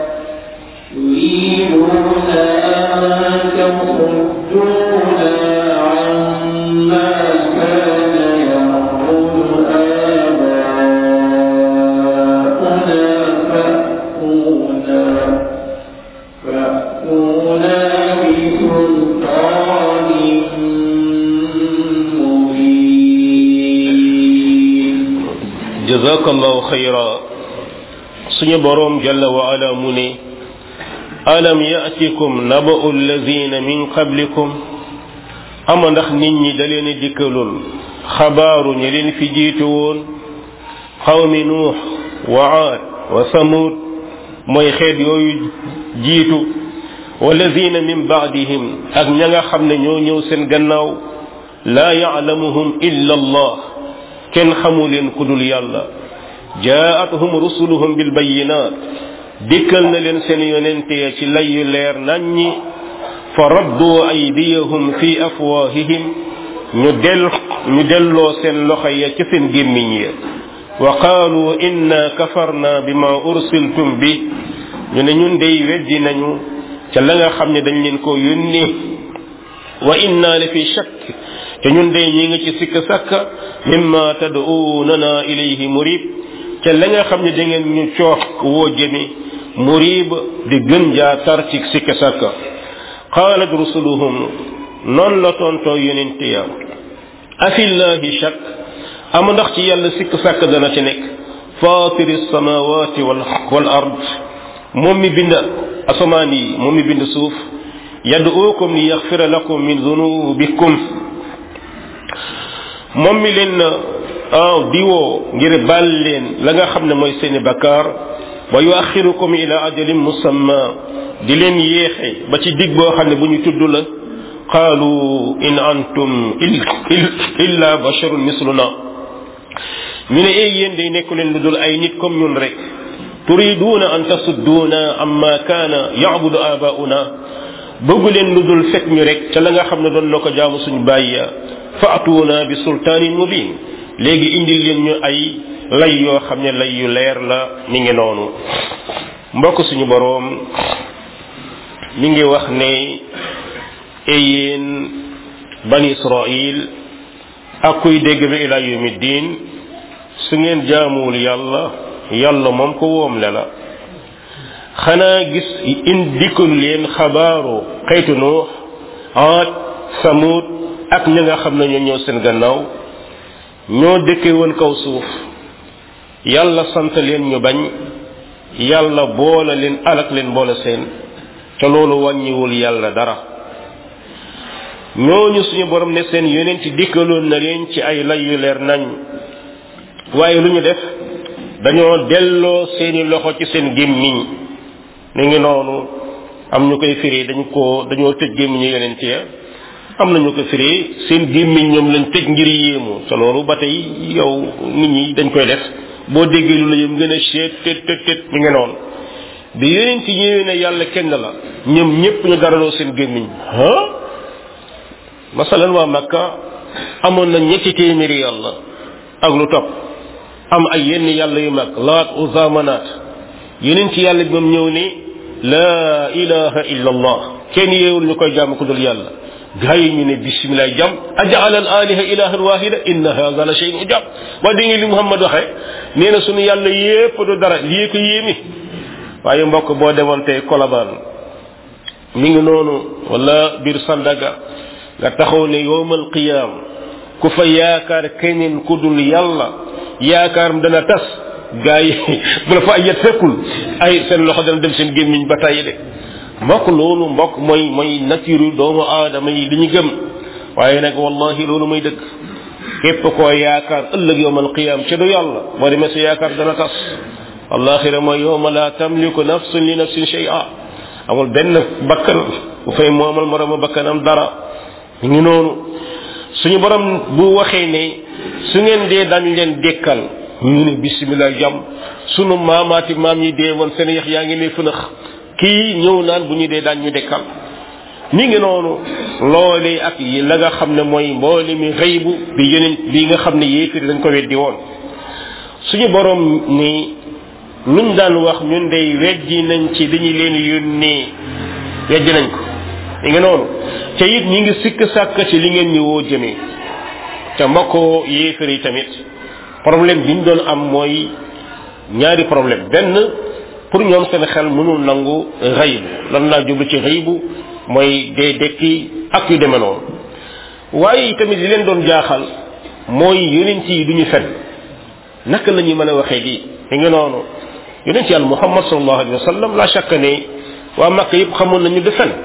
تريدون أن تصدونا عما كان يعبد آباؤنا فأتونا فأتونا بسلطان مبين
jazakallahu xayra suñu borom jalla wa ala mu ne alam yatikum naba'u allazina min qablikum ama ndax nit ñi da leen dikkalul xabaaru ñi leen fi jiitu woon xawmi nuux wa aad wa samud mooy xeet yooyu jiitu walazina min baadihim ak ña nga xam ne ñoo ñëw seen gannaaw laa ya'lamuhum illa allah kenn xamu leen ku dul yàlla jaatuhum rusuluhum bil bayinat dikkal na leen seen yonente ya ci lay yu leer naññi fa raddu aydiyahum fi afwahihim ñu del ñu delloo seen loxo ya ci seen gémmiñ ya wa qaalu inna kafarna bima ursiltum bi ñu ne ñun dey weddi nañu ca la nga xam ne dañ leen ko yónni wa inna la fi shakk te ñun dey ñi ngi ci sikk sàkka mimma tad'unana ilayhi murib ca la nga xam ne da ngeen ñu coox woo jëmi murib di gën jaa tar ci sikk sàkka qaalat rusuluhum noonu la tontoo yonente ya afillahi shakk am ndax ci yàlla sikk sàkk dana ci nekk fatiri samawati wal wal ard moom mi bind asamaan yi moom mi bind suuf yad'uukum li yaxfira lakum min dunubikum moom mi leen ah diwoo ngir baal leen la nga xam ne mooy seeni bakkaar wa yuaxirukum ila ajalin musamma di leen yéexe ba ci dig boo xam ne bu ñu tudd la qaalu in antum illa basharun misluna ñu ne ay yéen day nekku leen lu dul ay nit comme ñun rek turiduuna an tasudduuna amma kaana yacbudu abauna bëggu leen lu dul fekk ñu rek ca la nga xam ne doon na ko jaamu suñu bàyya faatuuna bi sultaanin mubin léegi indil leen ñu ay lay yoo xam ne lay yu leer la mi ngi noonu mbokk suñu boroom mi ngi wax ne eyeen bani israil ak kuy dégg bi ila yawmi diin su ngeen jaamuwul yàlla yàlla moom ko woomle la xanaa gis in dikkul leen xabaaru xaytu nuux aad samud ak ñi nga xam ne ñoo ñëw seen gannaaw ñoo dëkke woon kaw suuf yàlla sant leen ñu bañ yàlla boole leen alak leen boole seen te loolu wàññiwul yàlla dara ñooñu suñu borom ne seen yonent dikkaloon na leen ci ay lay yu leer nañ waaye lu ñu def dañoo delloo seeni loxo ci seen gémmiñ ni ngi noonu am ñu koy firi dañ ko dañoo tëj gémmiñu yonent ya am na ñu ko firi seen gémmiñ ñoom lañ tëj ngir yéemu te loolu ba tey yow nit ñi dañ koy def boo déggee lu la yëm gën a seet tët tët tët mi ngi noonu bi yonent ñëwee ne yàlla kenn la ñoom ñëpp ñu daraloo seen gémmiñ ah masalan waa Makka amoon na ñetti téeméeri yàlla ak lu topp am ay yenn yàlla yu mag laat uza manaat yeneen ci yàlla bi moom ñëw ni laa ilaha illa allah kenn yeewul ñu koy jàmm ku dul yàlla gaa yi ñu ne bisimilah jàmm ajaala al aliha ilahan wahida inna hada la shay'un ujab waa dégg nga li Muhammad waxee nee na sunu yàlla yépp du dara lii ko yéemi waaye mbokk boo demoon tey kolabaan mi ngi noonu wala biir Sandaga nga taxaw ne yowmal qiyaam ku fa yaakaar keneen ku dul yàlla yaakaaram dana tas gaa yi bu la fa ay yet fekkul ay seen loxo dana dem seen gémmiñ ba tàyyi de mbokk loolu mbokk mooy mooy nature doomu aadama yi li ñu gëm waaye nag wallahi loolu mooy dëgg képp koo yaakaar ëllëg yowmal qiyaam ci du yàlla boo demee sa yaakaar dana tas alaxira mooy yowma la tamliku nafsun li nafsin shay'a amul benn bakkan bu fay moomal morooma bakkanam dara ñu ngi noonu suñu borom bu waxee ne su ngeen dee dañ leen dekkal ñu ne bisimilah jàmm sunu maamaati maam yi dee woon seen yax yaa ngi ne fënax kii ñëw naan bu ñu dee daañ ñu dekkal mi ngi noonu loolee ak yi la nga xam ne mooy mboole mi xëybu bi yeneen bi nga xam ne yéefir dañ ko weddi woon suñu borom ni luñ daan wax ñun day weddi nañ ci li ñu leen yónnee weddi nañ ko mi ngi noonu te it ñi ngi sikk sàkk ci li ngeen ñu woo jëmee te mbokk yéefar yi tamit problème bi ñu doon am mooy ñaari problème benn pour ñoom seen xel mënul nangu xaybu lan laa jublu ci xaybu mooy dee dekki ak yu demee noonu waaye tamit li leen doon jaaxal mooy yonent yi duñu fen naka la ñuy mën a waxee lii mi ngi noonu yonent yàlla muhammad sallallahu alayhi wa sallam la chaque ne waa Makka yëpp xamoon nañu de fen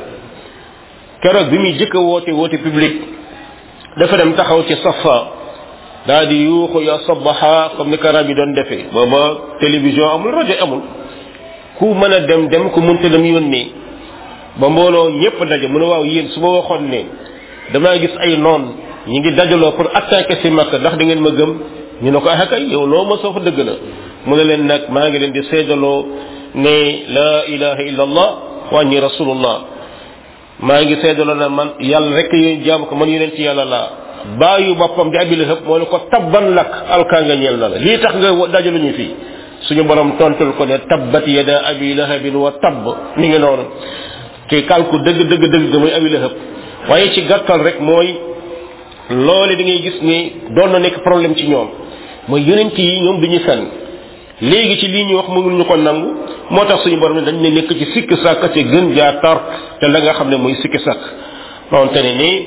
keroog bi muy jëkk a woote woote public dafa dem taxaw ci safa daa di yuuxu ya sabaha comme ni karab yi doon defee booba télévision amul rajo amul ku mën a dem dem ku mënta dem yónnee ba mbooloo ñëpp daje mu ne waaw yéen su ma waxoon ne damaa gis ay noon ñi ngi dajaloo pour attaquer si Makka ndax da ngeen ma gëm ñu ne ko ah kay yow loo ma soo fa dëgg la mu ne leen nag maa ngi leen di seedaloo ne la ilaha illa allah wa anni rasulullah maa ngi seedaloo na man yàlla rek yéen jaam ko man yeneen ci yàlla laa bàyyu boppam di abi lahab moo ne ko tabban lak alkaa nga ñeel na la lii tax nga dajalu ñu fii suñu borom tontul ko ne tabbat yada abi lahabin wa tabb mi ngi noonu te kalku dëgg dëgg dëgg ga muy abi lahab waaye ci gàttal rek mooy loole da ngay gis ni doon na nekk problème ci ñoom mooy yonent yi ñoom duñu fenn léegi ci lii ñu wax mënul ñu ko nangu moo tax suñu borom ne dañ ne nekk ci sikk sàkk te gën jaa tar te la nga xam ne mooy sikk sàkk donte ne ni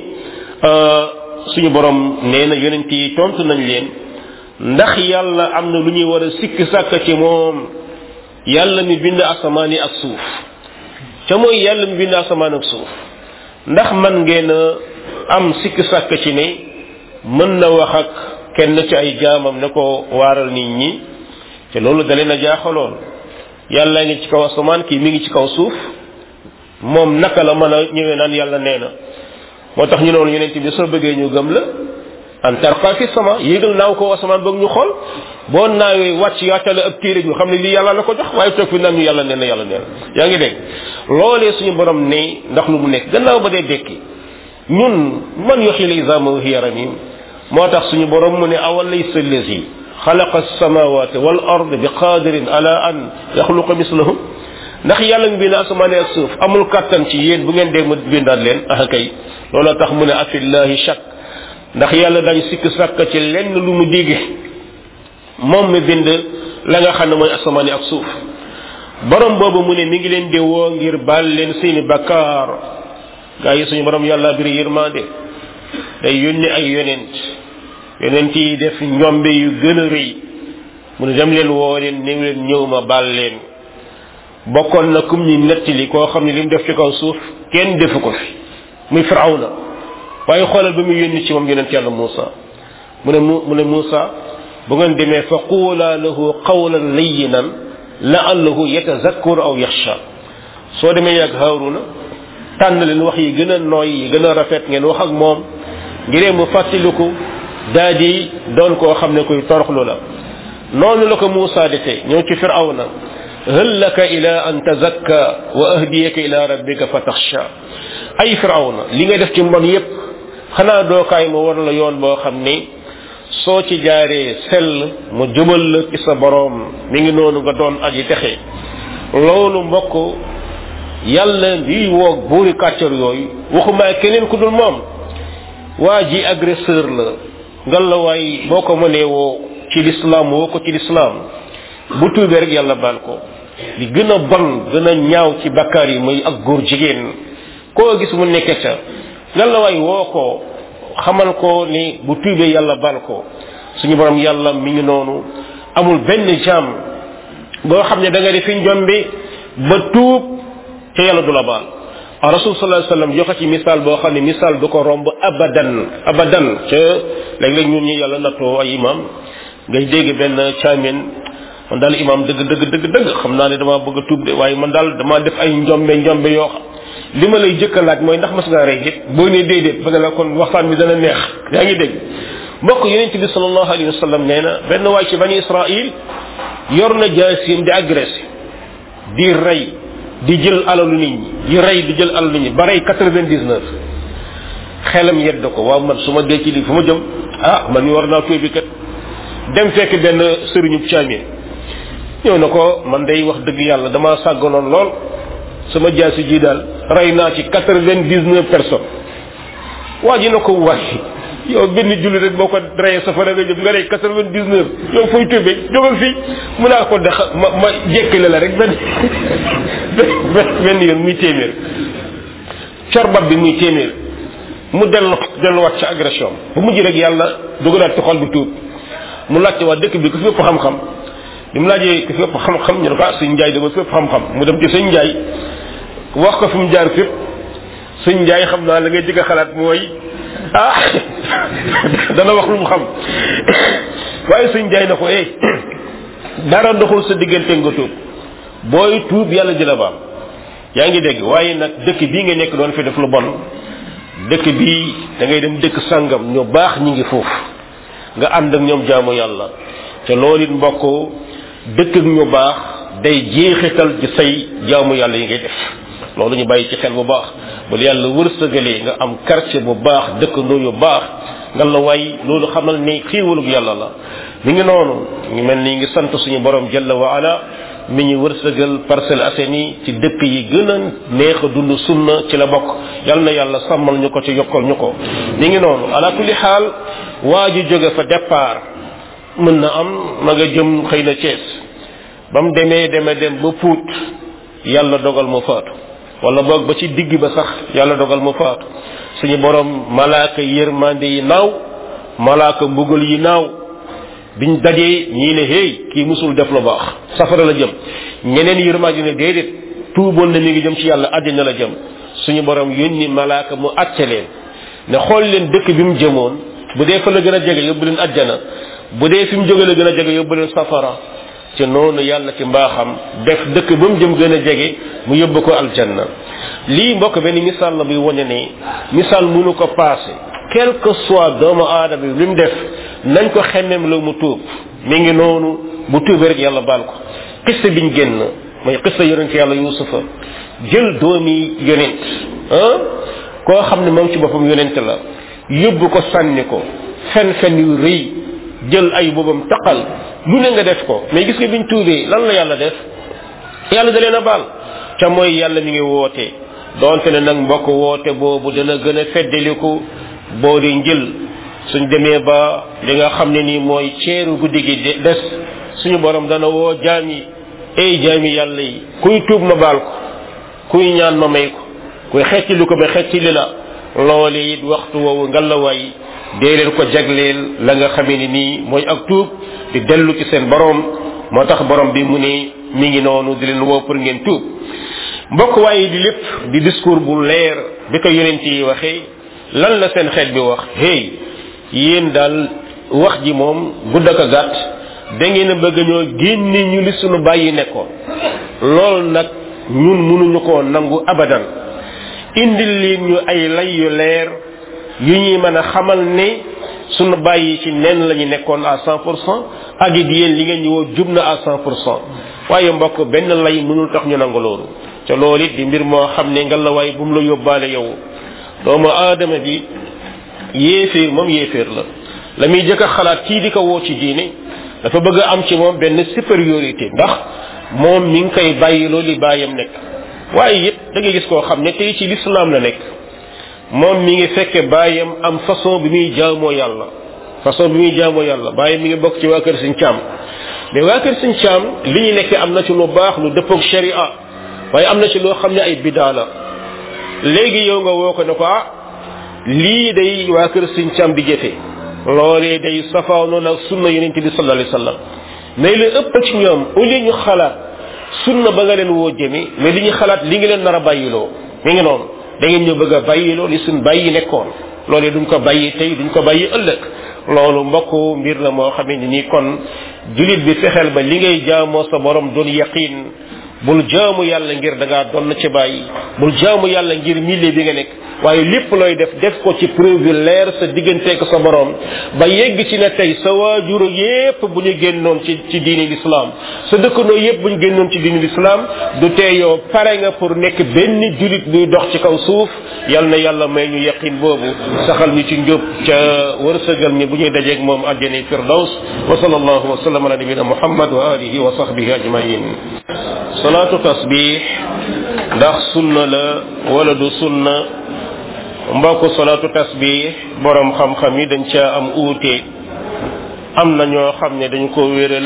suñu borom nee na yonent yi tontu nañ leen ndax yàlla am na lu ñuy war a sikk sàkk ci moom yàlla mi bind asamaan yi ak suuf ca mooy yàlla mi bind asamaan ak suuf ndax man ngeen a am sikk sàkk ci ne mën na wax ak kenn ci ay jaamam ne ko waaral nit ñi te loolu da leen a jaaxaloon yàlla ngi ci kaw asamaan kii mi ngi ci kaw suuf moom naka la mën a ñëwee naan yàlla nee na moo tax ñu noonu yonent bi soo bëggee ñu gëm la an tarqa fi sama yéegal naaw ko asamaan bëgg ñu xool boo naawee wàcc yaatale ab téere ñu xam ne lii yàlla la ko jox waaye toog fi naan ñu yàlla nee na yàlla nee na yaa ngi dégg loolee suñu borom ne ndax lu mu nekk gannaaw ba dee dekki ñun man yuxyi l-izama wa hiya ramim moo tax suñu borom mu ne awal laysa allazi xalaqa as-samawati wal ard bi qadirin ala an yaxluqa mislahum ndax yàlla mi bind asamaan ak suuf amul kàttan ci yéen bu ngeen dee mu bindaat leen ah kay looloo tax mu ne afillahi shak ndax yàlla dañ sikk sàkk ci lenn lu mu digge moom mi bind la nga xam ne mooy asamaan ak suuf borom boobu mu ne mi ngi leen di woo ngir baal leen seeni bakkaar gaa yi suñu borom yàlla biri yërmande day yónni ay yonent yonent yi def njombe yu gën a rëy mu ne dem leen woo leen néew leen ñëw ma baal leen bokkoon na kum ñi nettali koo xam ne li mu def ci kaw suuf kenn defu ko fi muy firawna waaye xoolal ba muy yónni ci moom yonent yàlla Muusa mu ne mu mu ne Muusa bu ngeen demee fa quula lahu qawlan layyinan la'allahu yatazakkaru aw yaxsha soo demee yàgg Haaruna tànn leen wax yi gën a nooy yi gën a rafet ngeen wax ak moom ngiree mu fàttaliku daa di doon koo xam ne koy toroxlu la noonu la ko Muusa defee ñëw ci firawna hal laka ila an tazakka wa ahdiyaka ila rabbika fa taxsha ay firawna li nga def ci mbon yépp xanaa dookaay ma war la yoon boo xam ni soo ci jaaree sell mu jëmal la ci sa boroom mi ngi noonu nga doon aji texe loolu mbokk yàlla liy woog buuri kàccor yooyu waxumaa keneen ku dul moom waa ji agresseur la ngal la waay boo ko mënee woo ci lislaam woo ko ci lislaam bu tuubee rek yàlla baal ko li gën a bon gën a ñaaw ci bakkaar yi muy ak góor jigéen koo gis mu nekke ca ngal la waay woo ko xamal ko ni bu tuubee yàlla baal ko suñu borom yàlla mi ngi noonu amul benn jaam boo xam ne da nga defi njombi ba tuub te yàlla du la baal a rasul sallallahu alayhi wasallam joxe ci misaal boo xam ne misaal du ko romb abadan abadan ca léeg-léeg ñun ñi yàlla nattoo ay imam ngay dégg benn caamin man daal imam dëgg dëgg dëgg dëgg xam naa ne dama bëgg a tuub de waaye man daal dama def ay njombe njombe yoo xam li ma lay jëkka laaj mooy ndax mas ngaa rey nit boo nee déedéet ba nga la kon waxtaan bi dana neex yaa ngi dégg mbokk yonente bi sallallahu alayhi wa sallam nee na benn waay ci bani israil yor na jaasim di agressé di rey di jël alalu nit ñi di rey di jël alalu nit ñi ba rey quatre-vingt-dix-neuf xelam yedd ko waaw man su ma dee ci lii fu ma jëm ah man mi war naa tuubi kat dem fekk benn sëriñu caamin ñëw na ko man day wax dëgg yàlla dama sàgganoon lool sama jaasi ji daal rey naa ci quatre-vingt-dix-neuf personnes waa ji na ko waay yow benn julli rek boo ko reyee safara nga jëm nga rey quatre-vingt-dix-neuf yow fooy tubee jógal fii mu naa ko dex ma ma jekkale la rek benn benn yoon muy téeméer corbab bi muy téeméer mu dellu delluwaat ci agression bu mujj rek yàlla dugalaat ci xol bi tuub mu laajte waa dëkk bi ku fi ëpp xam-xam bi mu laajee ku fi ëpp xam-xam ñu ne ko ah sëñ Njaay dama fi ëpp xam-xam mu dem ci sëñ Njaay wax ko fi mu jaar fépp sëñ Njaay xam naa la ngay jëkk a xalaat mooy ah dana wax lu mu xam waaye sëñ Njaay na ko eh dara doxul sa diggante nga tuub booy tuub yàlla jëla baam yaa ngi dégg waaye nag dëkk bii nga nekk doon fi def lu bon dëkk bii da ngay dem dëkk sangam ñu baax ñi ngi foofu nga ànd ak ñoom jaamu yàlla te loolu it mbokk dëkk ak ñu baax day jeexital ci say jaamu yàlla yi ngay def loolu ñu bàyyi ci xel bu baax bu yàlla wërsëgalee nga am quartier bu baax dëkkandoo yu baax nga la waay loolu xamal ni xiiwalug yàlla la mi ngi noonu ñu mel ni ngi sant suñu borom jalla wa ala mi ñu wërsëgal Parcelles Assainies ci dëkk yi gën a neex a dund sunna ci la bokk yal na yàlla sàmmal ñu ko ci yokkal ñu ko mi ngi noonu ala kulli xaal waa ji jóge fa départ mën na am ma nga jëm xëy na Thiès ba mu demee deme dem ba Pout yàlla dogal mu faatu wala boog ba ci digg ba sax yàlla dogal mu faatu suñu borom malaaka yërmande yi naaw malaaka mbugal yi naaw biñ dajee ñii ne hey kii musul def lu baax safara la jëm ñeneen yërmande ne déedéet tuuboon na mi ngi jëm ci yàlla àddina la jëm suñu borom yónni malaaka mu àtte leen ne xool leen dëkk bi mu jëmoon bu dee fa la gën a jege yóbbu leen àjjana bu dee fi mu jóge la gën a jege yóbbu leen safara ci noonu yàlla ci mbaaxam def dëkk ba mu jëm gën a jege mu yóbbu ko aljanna lii mbokk benn misaal la buy wane ne misaal mënu ko passé quel que soit doomu aadama bi li mu def nañ ko xemmeem la mu tuub mi ngi noonu bu tuubee rek yàlla baal ko xista biñ génn mooy xista yonent yàlla yusufa jël doomi yonent ah koo xam ne moom ci boppam yonent la yóbbu ko sànni ko fen fen yu rëy jël ay boobam taqal lu ne nga def ko mais gis nga biñ tuubee lan la yàlla def yàlla da leen a baal ca mooy yàlla mi ngi woote donte ne nag mbokk woote boobu dana gën a feddaliku boo di njël suñ demee ba li nga xam ne nii mooy ceeru guddi gi des suñu borom dana woo jaam yi ay jaami yàlla yi kuy tuub ma baal ko kuy ñaan ma may ko kuy xettili ko ba xettili la loole it waxtu woowu ngalawaay dee leen ko jagleel la nga xamee ni nii mooy ak tuub di dellu ci seen borom moo tax borom bi mu ne mi ngi noonu di leen woo pour ngeen tuub mbokk waaye di lépp di discours bu leer bi ko yonent yi waxee lan la seen xeet bi wax hey yéen daal wax ji moom gudd ak a gàtt da ngeen a bëgg ñoo génne ñu li sunu bàyyi nekkoon loolu nag ñun mënuñu koo nangu abadan indil leen ñu ay lay yu leer yu ñuy mën a xamal ne sunu bàyyi ci nen la ñu nekkoon à cent pour cent ak it yéen li ngeen ñu woo jub na à cent pour cent waaye mbokk benn lay mënul tax ñu nangu loolu te loolu it di mbir moo xam ne nga la waay bu mu la yóbbaale yow doomu aadama bi yéeféer moom yéeféer la la muy jëkk a xalaat kii di ko woo ci diine dafa bëgg a am ci moom benn supériorité ndax moom mi ngi koy bàyyi loolu li bàyyam nekk waaye it da ngay gis koo xam ne tey ci lislaam la nekk moom mi ngi fekke bàyyam am façon bi muy jaamoo yàlla façon bi muy jaamoo yàlla bàyyam mi ngi bokk ci waa kër suñ caam mais waa kër suñ caam li ñu nekk am na ci lu baax lu dëppoog sharia waaye am na ci loo xam ne ay bidaa la léegi yow nga woo ko ne ko ah lii day waa kër suñ caam di jëfe loolee day safaanoo nag sunna yonente bi sallallahu alayhi wasallam mais li ëpp ci ñoom au lieu ñu xalaat sunna ba nga leen woo jëme mais li ñu xalaat li ngi leen nar a bàyyiloo mi ngi noonu da ngeen ñu bëgg a bàyyiloo li suñ bàyyi nekkoon loolee duñ ko bàyyi tey duñ ko bàyyi ëllëg loolu mbokk mbir la moo xamee ni nii kon julit bi fexeel ba li ngay jaamoo sa borom doon yaqin bul jaamu yàlla ngir da ngaa doon ci bàyyi bul jaamu yàlla ngir milieu bi nga nekk waaye lépp looy def def ko ci preuve leer sa digganteeg sa borom ba yegg ci ne tey sa waajur yépp bu ñu génnoon ci ci diini l'islam sa dëkkandoo yépp bu ñu génnoon ci diini l'islam du tee yow pare nga pour nekk benn julit buy dox ci kaw suuf yal na yàlla may ñu yaqin boobu saxal ñu ci njub ca wërsëgal ñi bu ñuy dajeeg moom àjjani firdaws wa sallallahu wa sallam ala nabina muhammad wa alihi wa sahbihi ajmain salaatu tasbih ndax sunna la wala du sunna mbokk salaatu tasbih borom xam-xam yi dañ caa am uute am na ñoo xam ne dañ ko wéral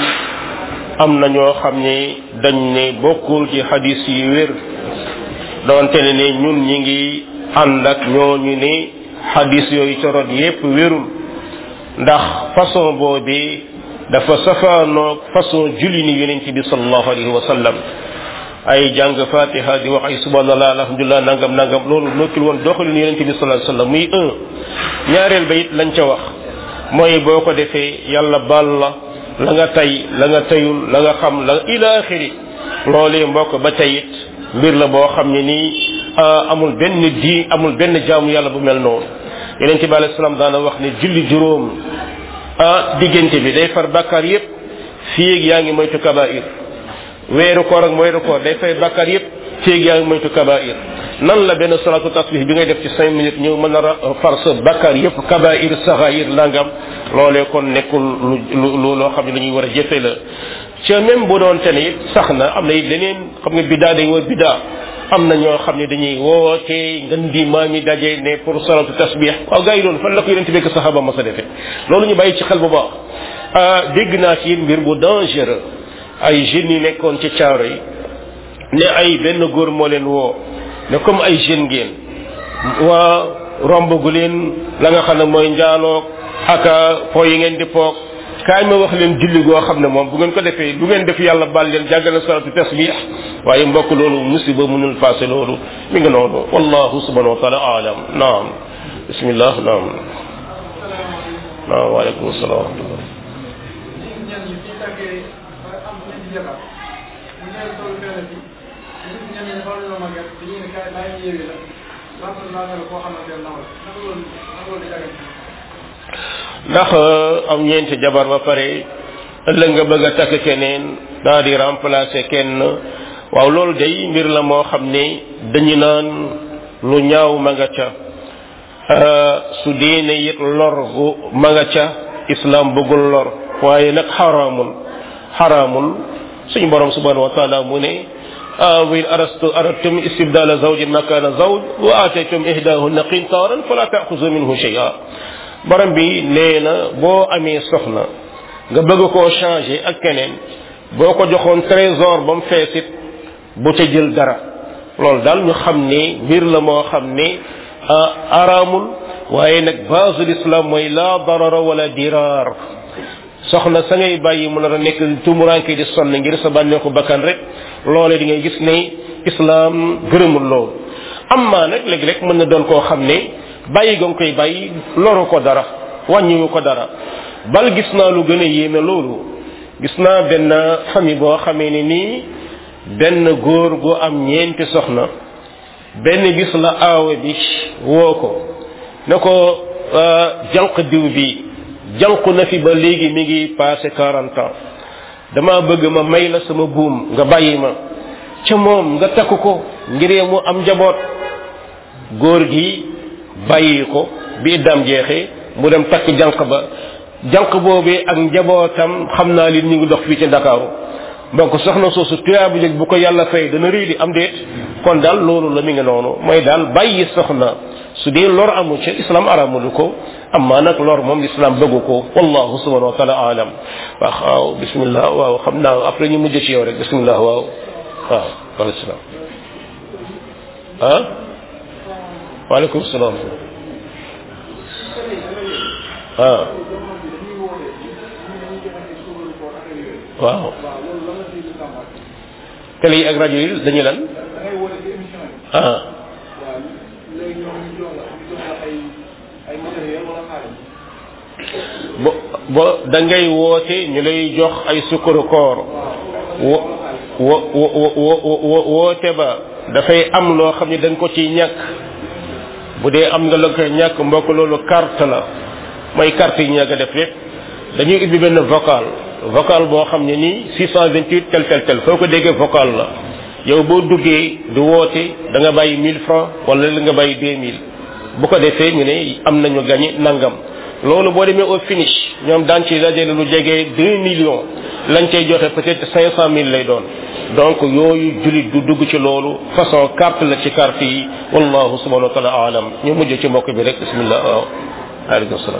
am na ñoo xam ne dañ ne bokkul ci hadis yi wér doonte ne ne ñun ñi ngi ànd ak ñooñu ne hadis yooyu corot yépp wérul ndax façon boobi dafa safaanoog façon julli ni yonent bi sallallahu alayhi wa sallam ay jàng fatiha di wax ay subhanallah alhamdulillah nangam nangam loolu nokkil woon doxalin yonent bi sallallahu alayhi wa sallam muy un ñaareel ba it lañ ca wax mooy boo ko defee yàlla baal la la nga tay la nga tayul la nga xam la ila axiri loolee mbokk ba tey it mbir la boo xam ne nii amul benn di amul benn jaamu yàlla bu mel noonu yonent bi alayhi salaam daana wax ne julli juróom ah diggante bi day far bàkkaar yépp fii ak yaa ngi moytu kabair weeru koor ak weeru koor day fay bàkkaar yépp fii ak yaa ngi moytu kabair nan la benn salatu tasbih bi ngay def ci cinq minutes ñëw mën a far sa bàkkaar yépp kabair saxair nangam loolee kon nekkul lu lu loo xam ne lu ñuy war a jëfe la ca même bu doon te ne it sax na am na it leneen xam nga biddaa day war biddaa am na ñoo xam ne dañuy woote ngën di maam yi daje ne pour salatu tasbih waaw gars yi loolu fan la ko yonente bekk saxaba ma sa defee loolu ñu bàyyi ci xel bu baax dégg naa ci mbir bu dangereux ay jeunes yi nekkoon ci caaro yi ne ay benn góor moo leen woo ne comme ay jeunes ngeen waa romb gu leen la nga xam ne mooy njaaloog aka po yi ngeen di poog kaay ma wax leen julli goo xam ne moom bu ngeen ko defee lu ngeen def yàlla baal leen jàggal na salatu tasbih waaye mbokk loolu musiba mënul passé loolu mi ngi noonu wallahu subhanahu wa taala alam naam bismillah naam naam waaleykum salaam wa rahmatullah ndax am ñeenti jabar ba pare ëllëg nga bëgg a takk keneen daa di remplacer kenn waaw loolu day mbir la moo xam ne dañu naan lu ñaaw ma nga ca su diine it lor gu ma nga ca islam bëggul lor waaye nag xaraamul xaraamul suñu borom subhanahu wa taala mu ne awin arastu aradtum istibdala zawjin makana zawj wa ataytum ihdahunna qintaran fala ta'khudhu minhu shay'a borom bi nee na boo amee soxna nga bëgg koo changer ak keneen boo ko joxoon trésor ba mu feesit bu ca jël dara loolu daal ñu xam ne mbir la moo xam ne araamul waaye nag base l'islam mooy la darara wala dirar soxna sa ngay bàyyi mu nar a nekk tumuranke di sonn ngir sa bànneexu bakkan rek loole di ngay gis ne islam gërëmul loolu amma nag léeg-léeg mën na doon koo xam ne bàyyi ga nga koy bàyyi loru ko dara wàññiwu ko dara bal gis naa lu gën a yéeme loolu gis naa benn famille boo xamee ne nii benn góor gu am ñeenti soxna benn bis la aawe bi woo ko ne ko jànq diw bi jànqu na fi ba léegi mi ngi passé quarante ans dama bëgg ma may la sama buum nga bàyyi ma ca moom nga takk ko ngiree mu am njaboot góor gi bàyyi ko bi iddaam jeexee mu dem takk jànq ba jànq boobee ak njabootam xam naa li ñu ngi dox fii ci ndakaaru donc soxna soosu tuyaabu jëg bu ko yàlla fay dana réy di am déet kon daal loolu la mi ngi noonu mooy daal bàyyi soxna su dee lor amu ci islam aramulu ko amma nag lor moom islam bëggu ko wallahu subhanahu wa taala alam waaw waaw bismillah waaw xam naa après ñu mujj ci yow rek bismillah waaw waaw waaleykum salaam ah waaleykum salaam ah waaw télé yi ak rajo yi dañuy lan ah bo bo da ngay woote ñu lay jox ay sukkaru koor wo wo wo wo woote ba dafay am loo xam ne dañ ko ciy ñàkk bu dee am nga la koy ñàkk mbokk loolu carte la mooy carte yi ñàkk def lépp dañuy ubbi benn vocal vocal boo xam ne nii 628 tel tel tel foo ko déggee vocal la yow boo duggee du woote da nga bàyyi 1000 francs wala la nga bàyyi 2000 bu ko defee ñu ne am nañu gagné nangam loolu boo demee au finish ñoom daan ci dajale lu jege 2 millions lañ cay joxe peut-être 500 000 lay doon donc yooyu julit du dugg ci loolu façon carte la ci carte yi wallahu subhanahu wa taala alam ñu mujj ci mbokk bi rek bismillah waaw aleykum salaam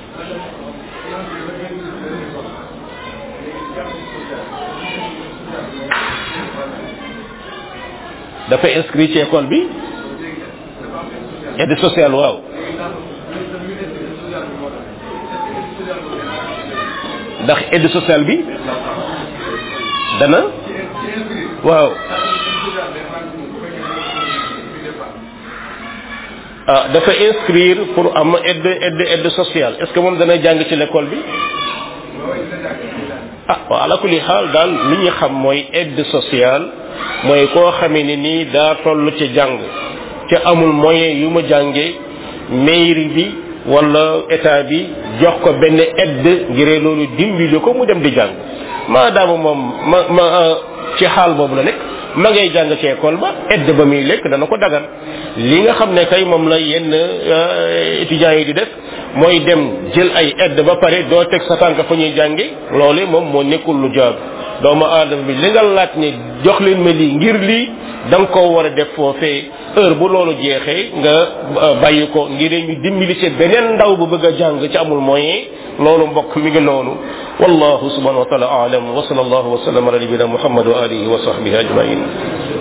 dafa inscrit ci école bi aide sociale waaw ndax aide sociale bi dana waaw ah dafa inscrire pour am aide aide aide sociale est ce que moom dana jàng ci l'école bi ah waaw ala kulli xaal daal li ñu xam mooy aide sociale mooy koo xamee ni nii daa toll ci jàng ca amul moyen yu ma jànge mairie bi wala état bi jox ko benn aide ngir loolu dimbali ko mu dem di jàng maadaama moom ma ma ci xaal boobu la nekk ma ngay jàng ci école ba aide ba muy lekk dana ko dagan li nga xam ne kay moom la yenn étudiants yi di def mooy dem jël ay aide ba pare doo teg sa tànk fa ñuy jànge loole moom moo nekkul lu jaadu doomu aadama bi li nga laaj ne jox leen ma lii ngir lii da nga koo war a def foofee heure bu loolu jeexee nga bàyyi ko ngir ñu dimbali ci beneen ndaw bu bëgg a jàng ci amul moyen loolu mbokk mi ngi noonu wallahu subhanahu wa taala aalam wa sallallahu wa sallam ala nabina muhammad wa alihi wa sahbihi ajmain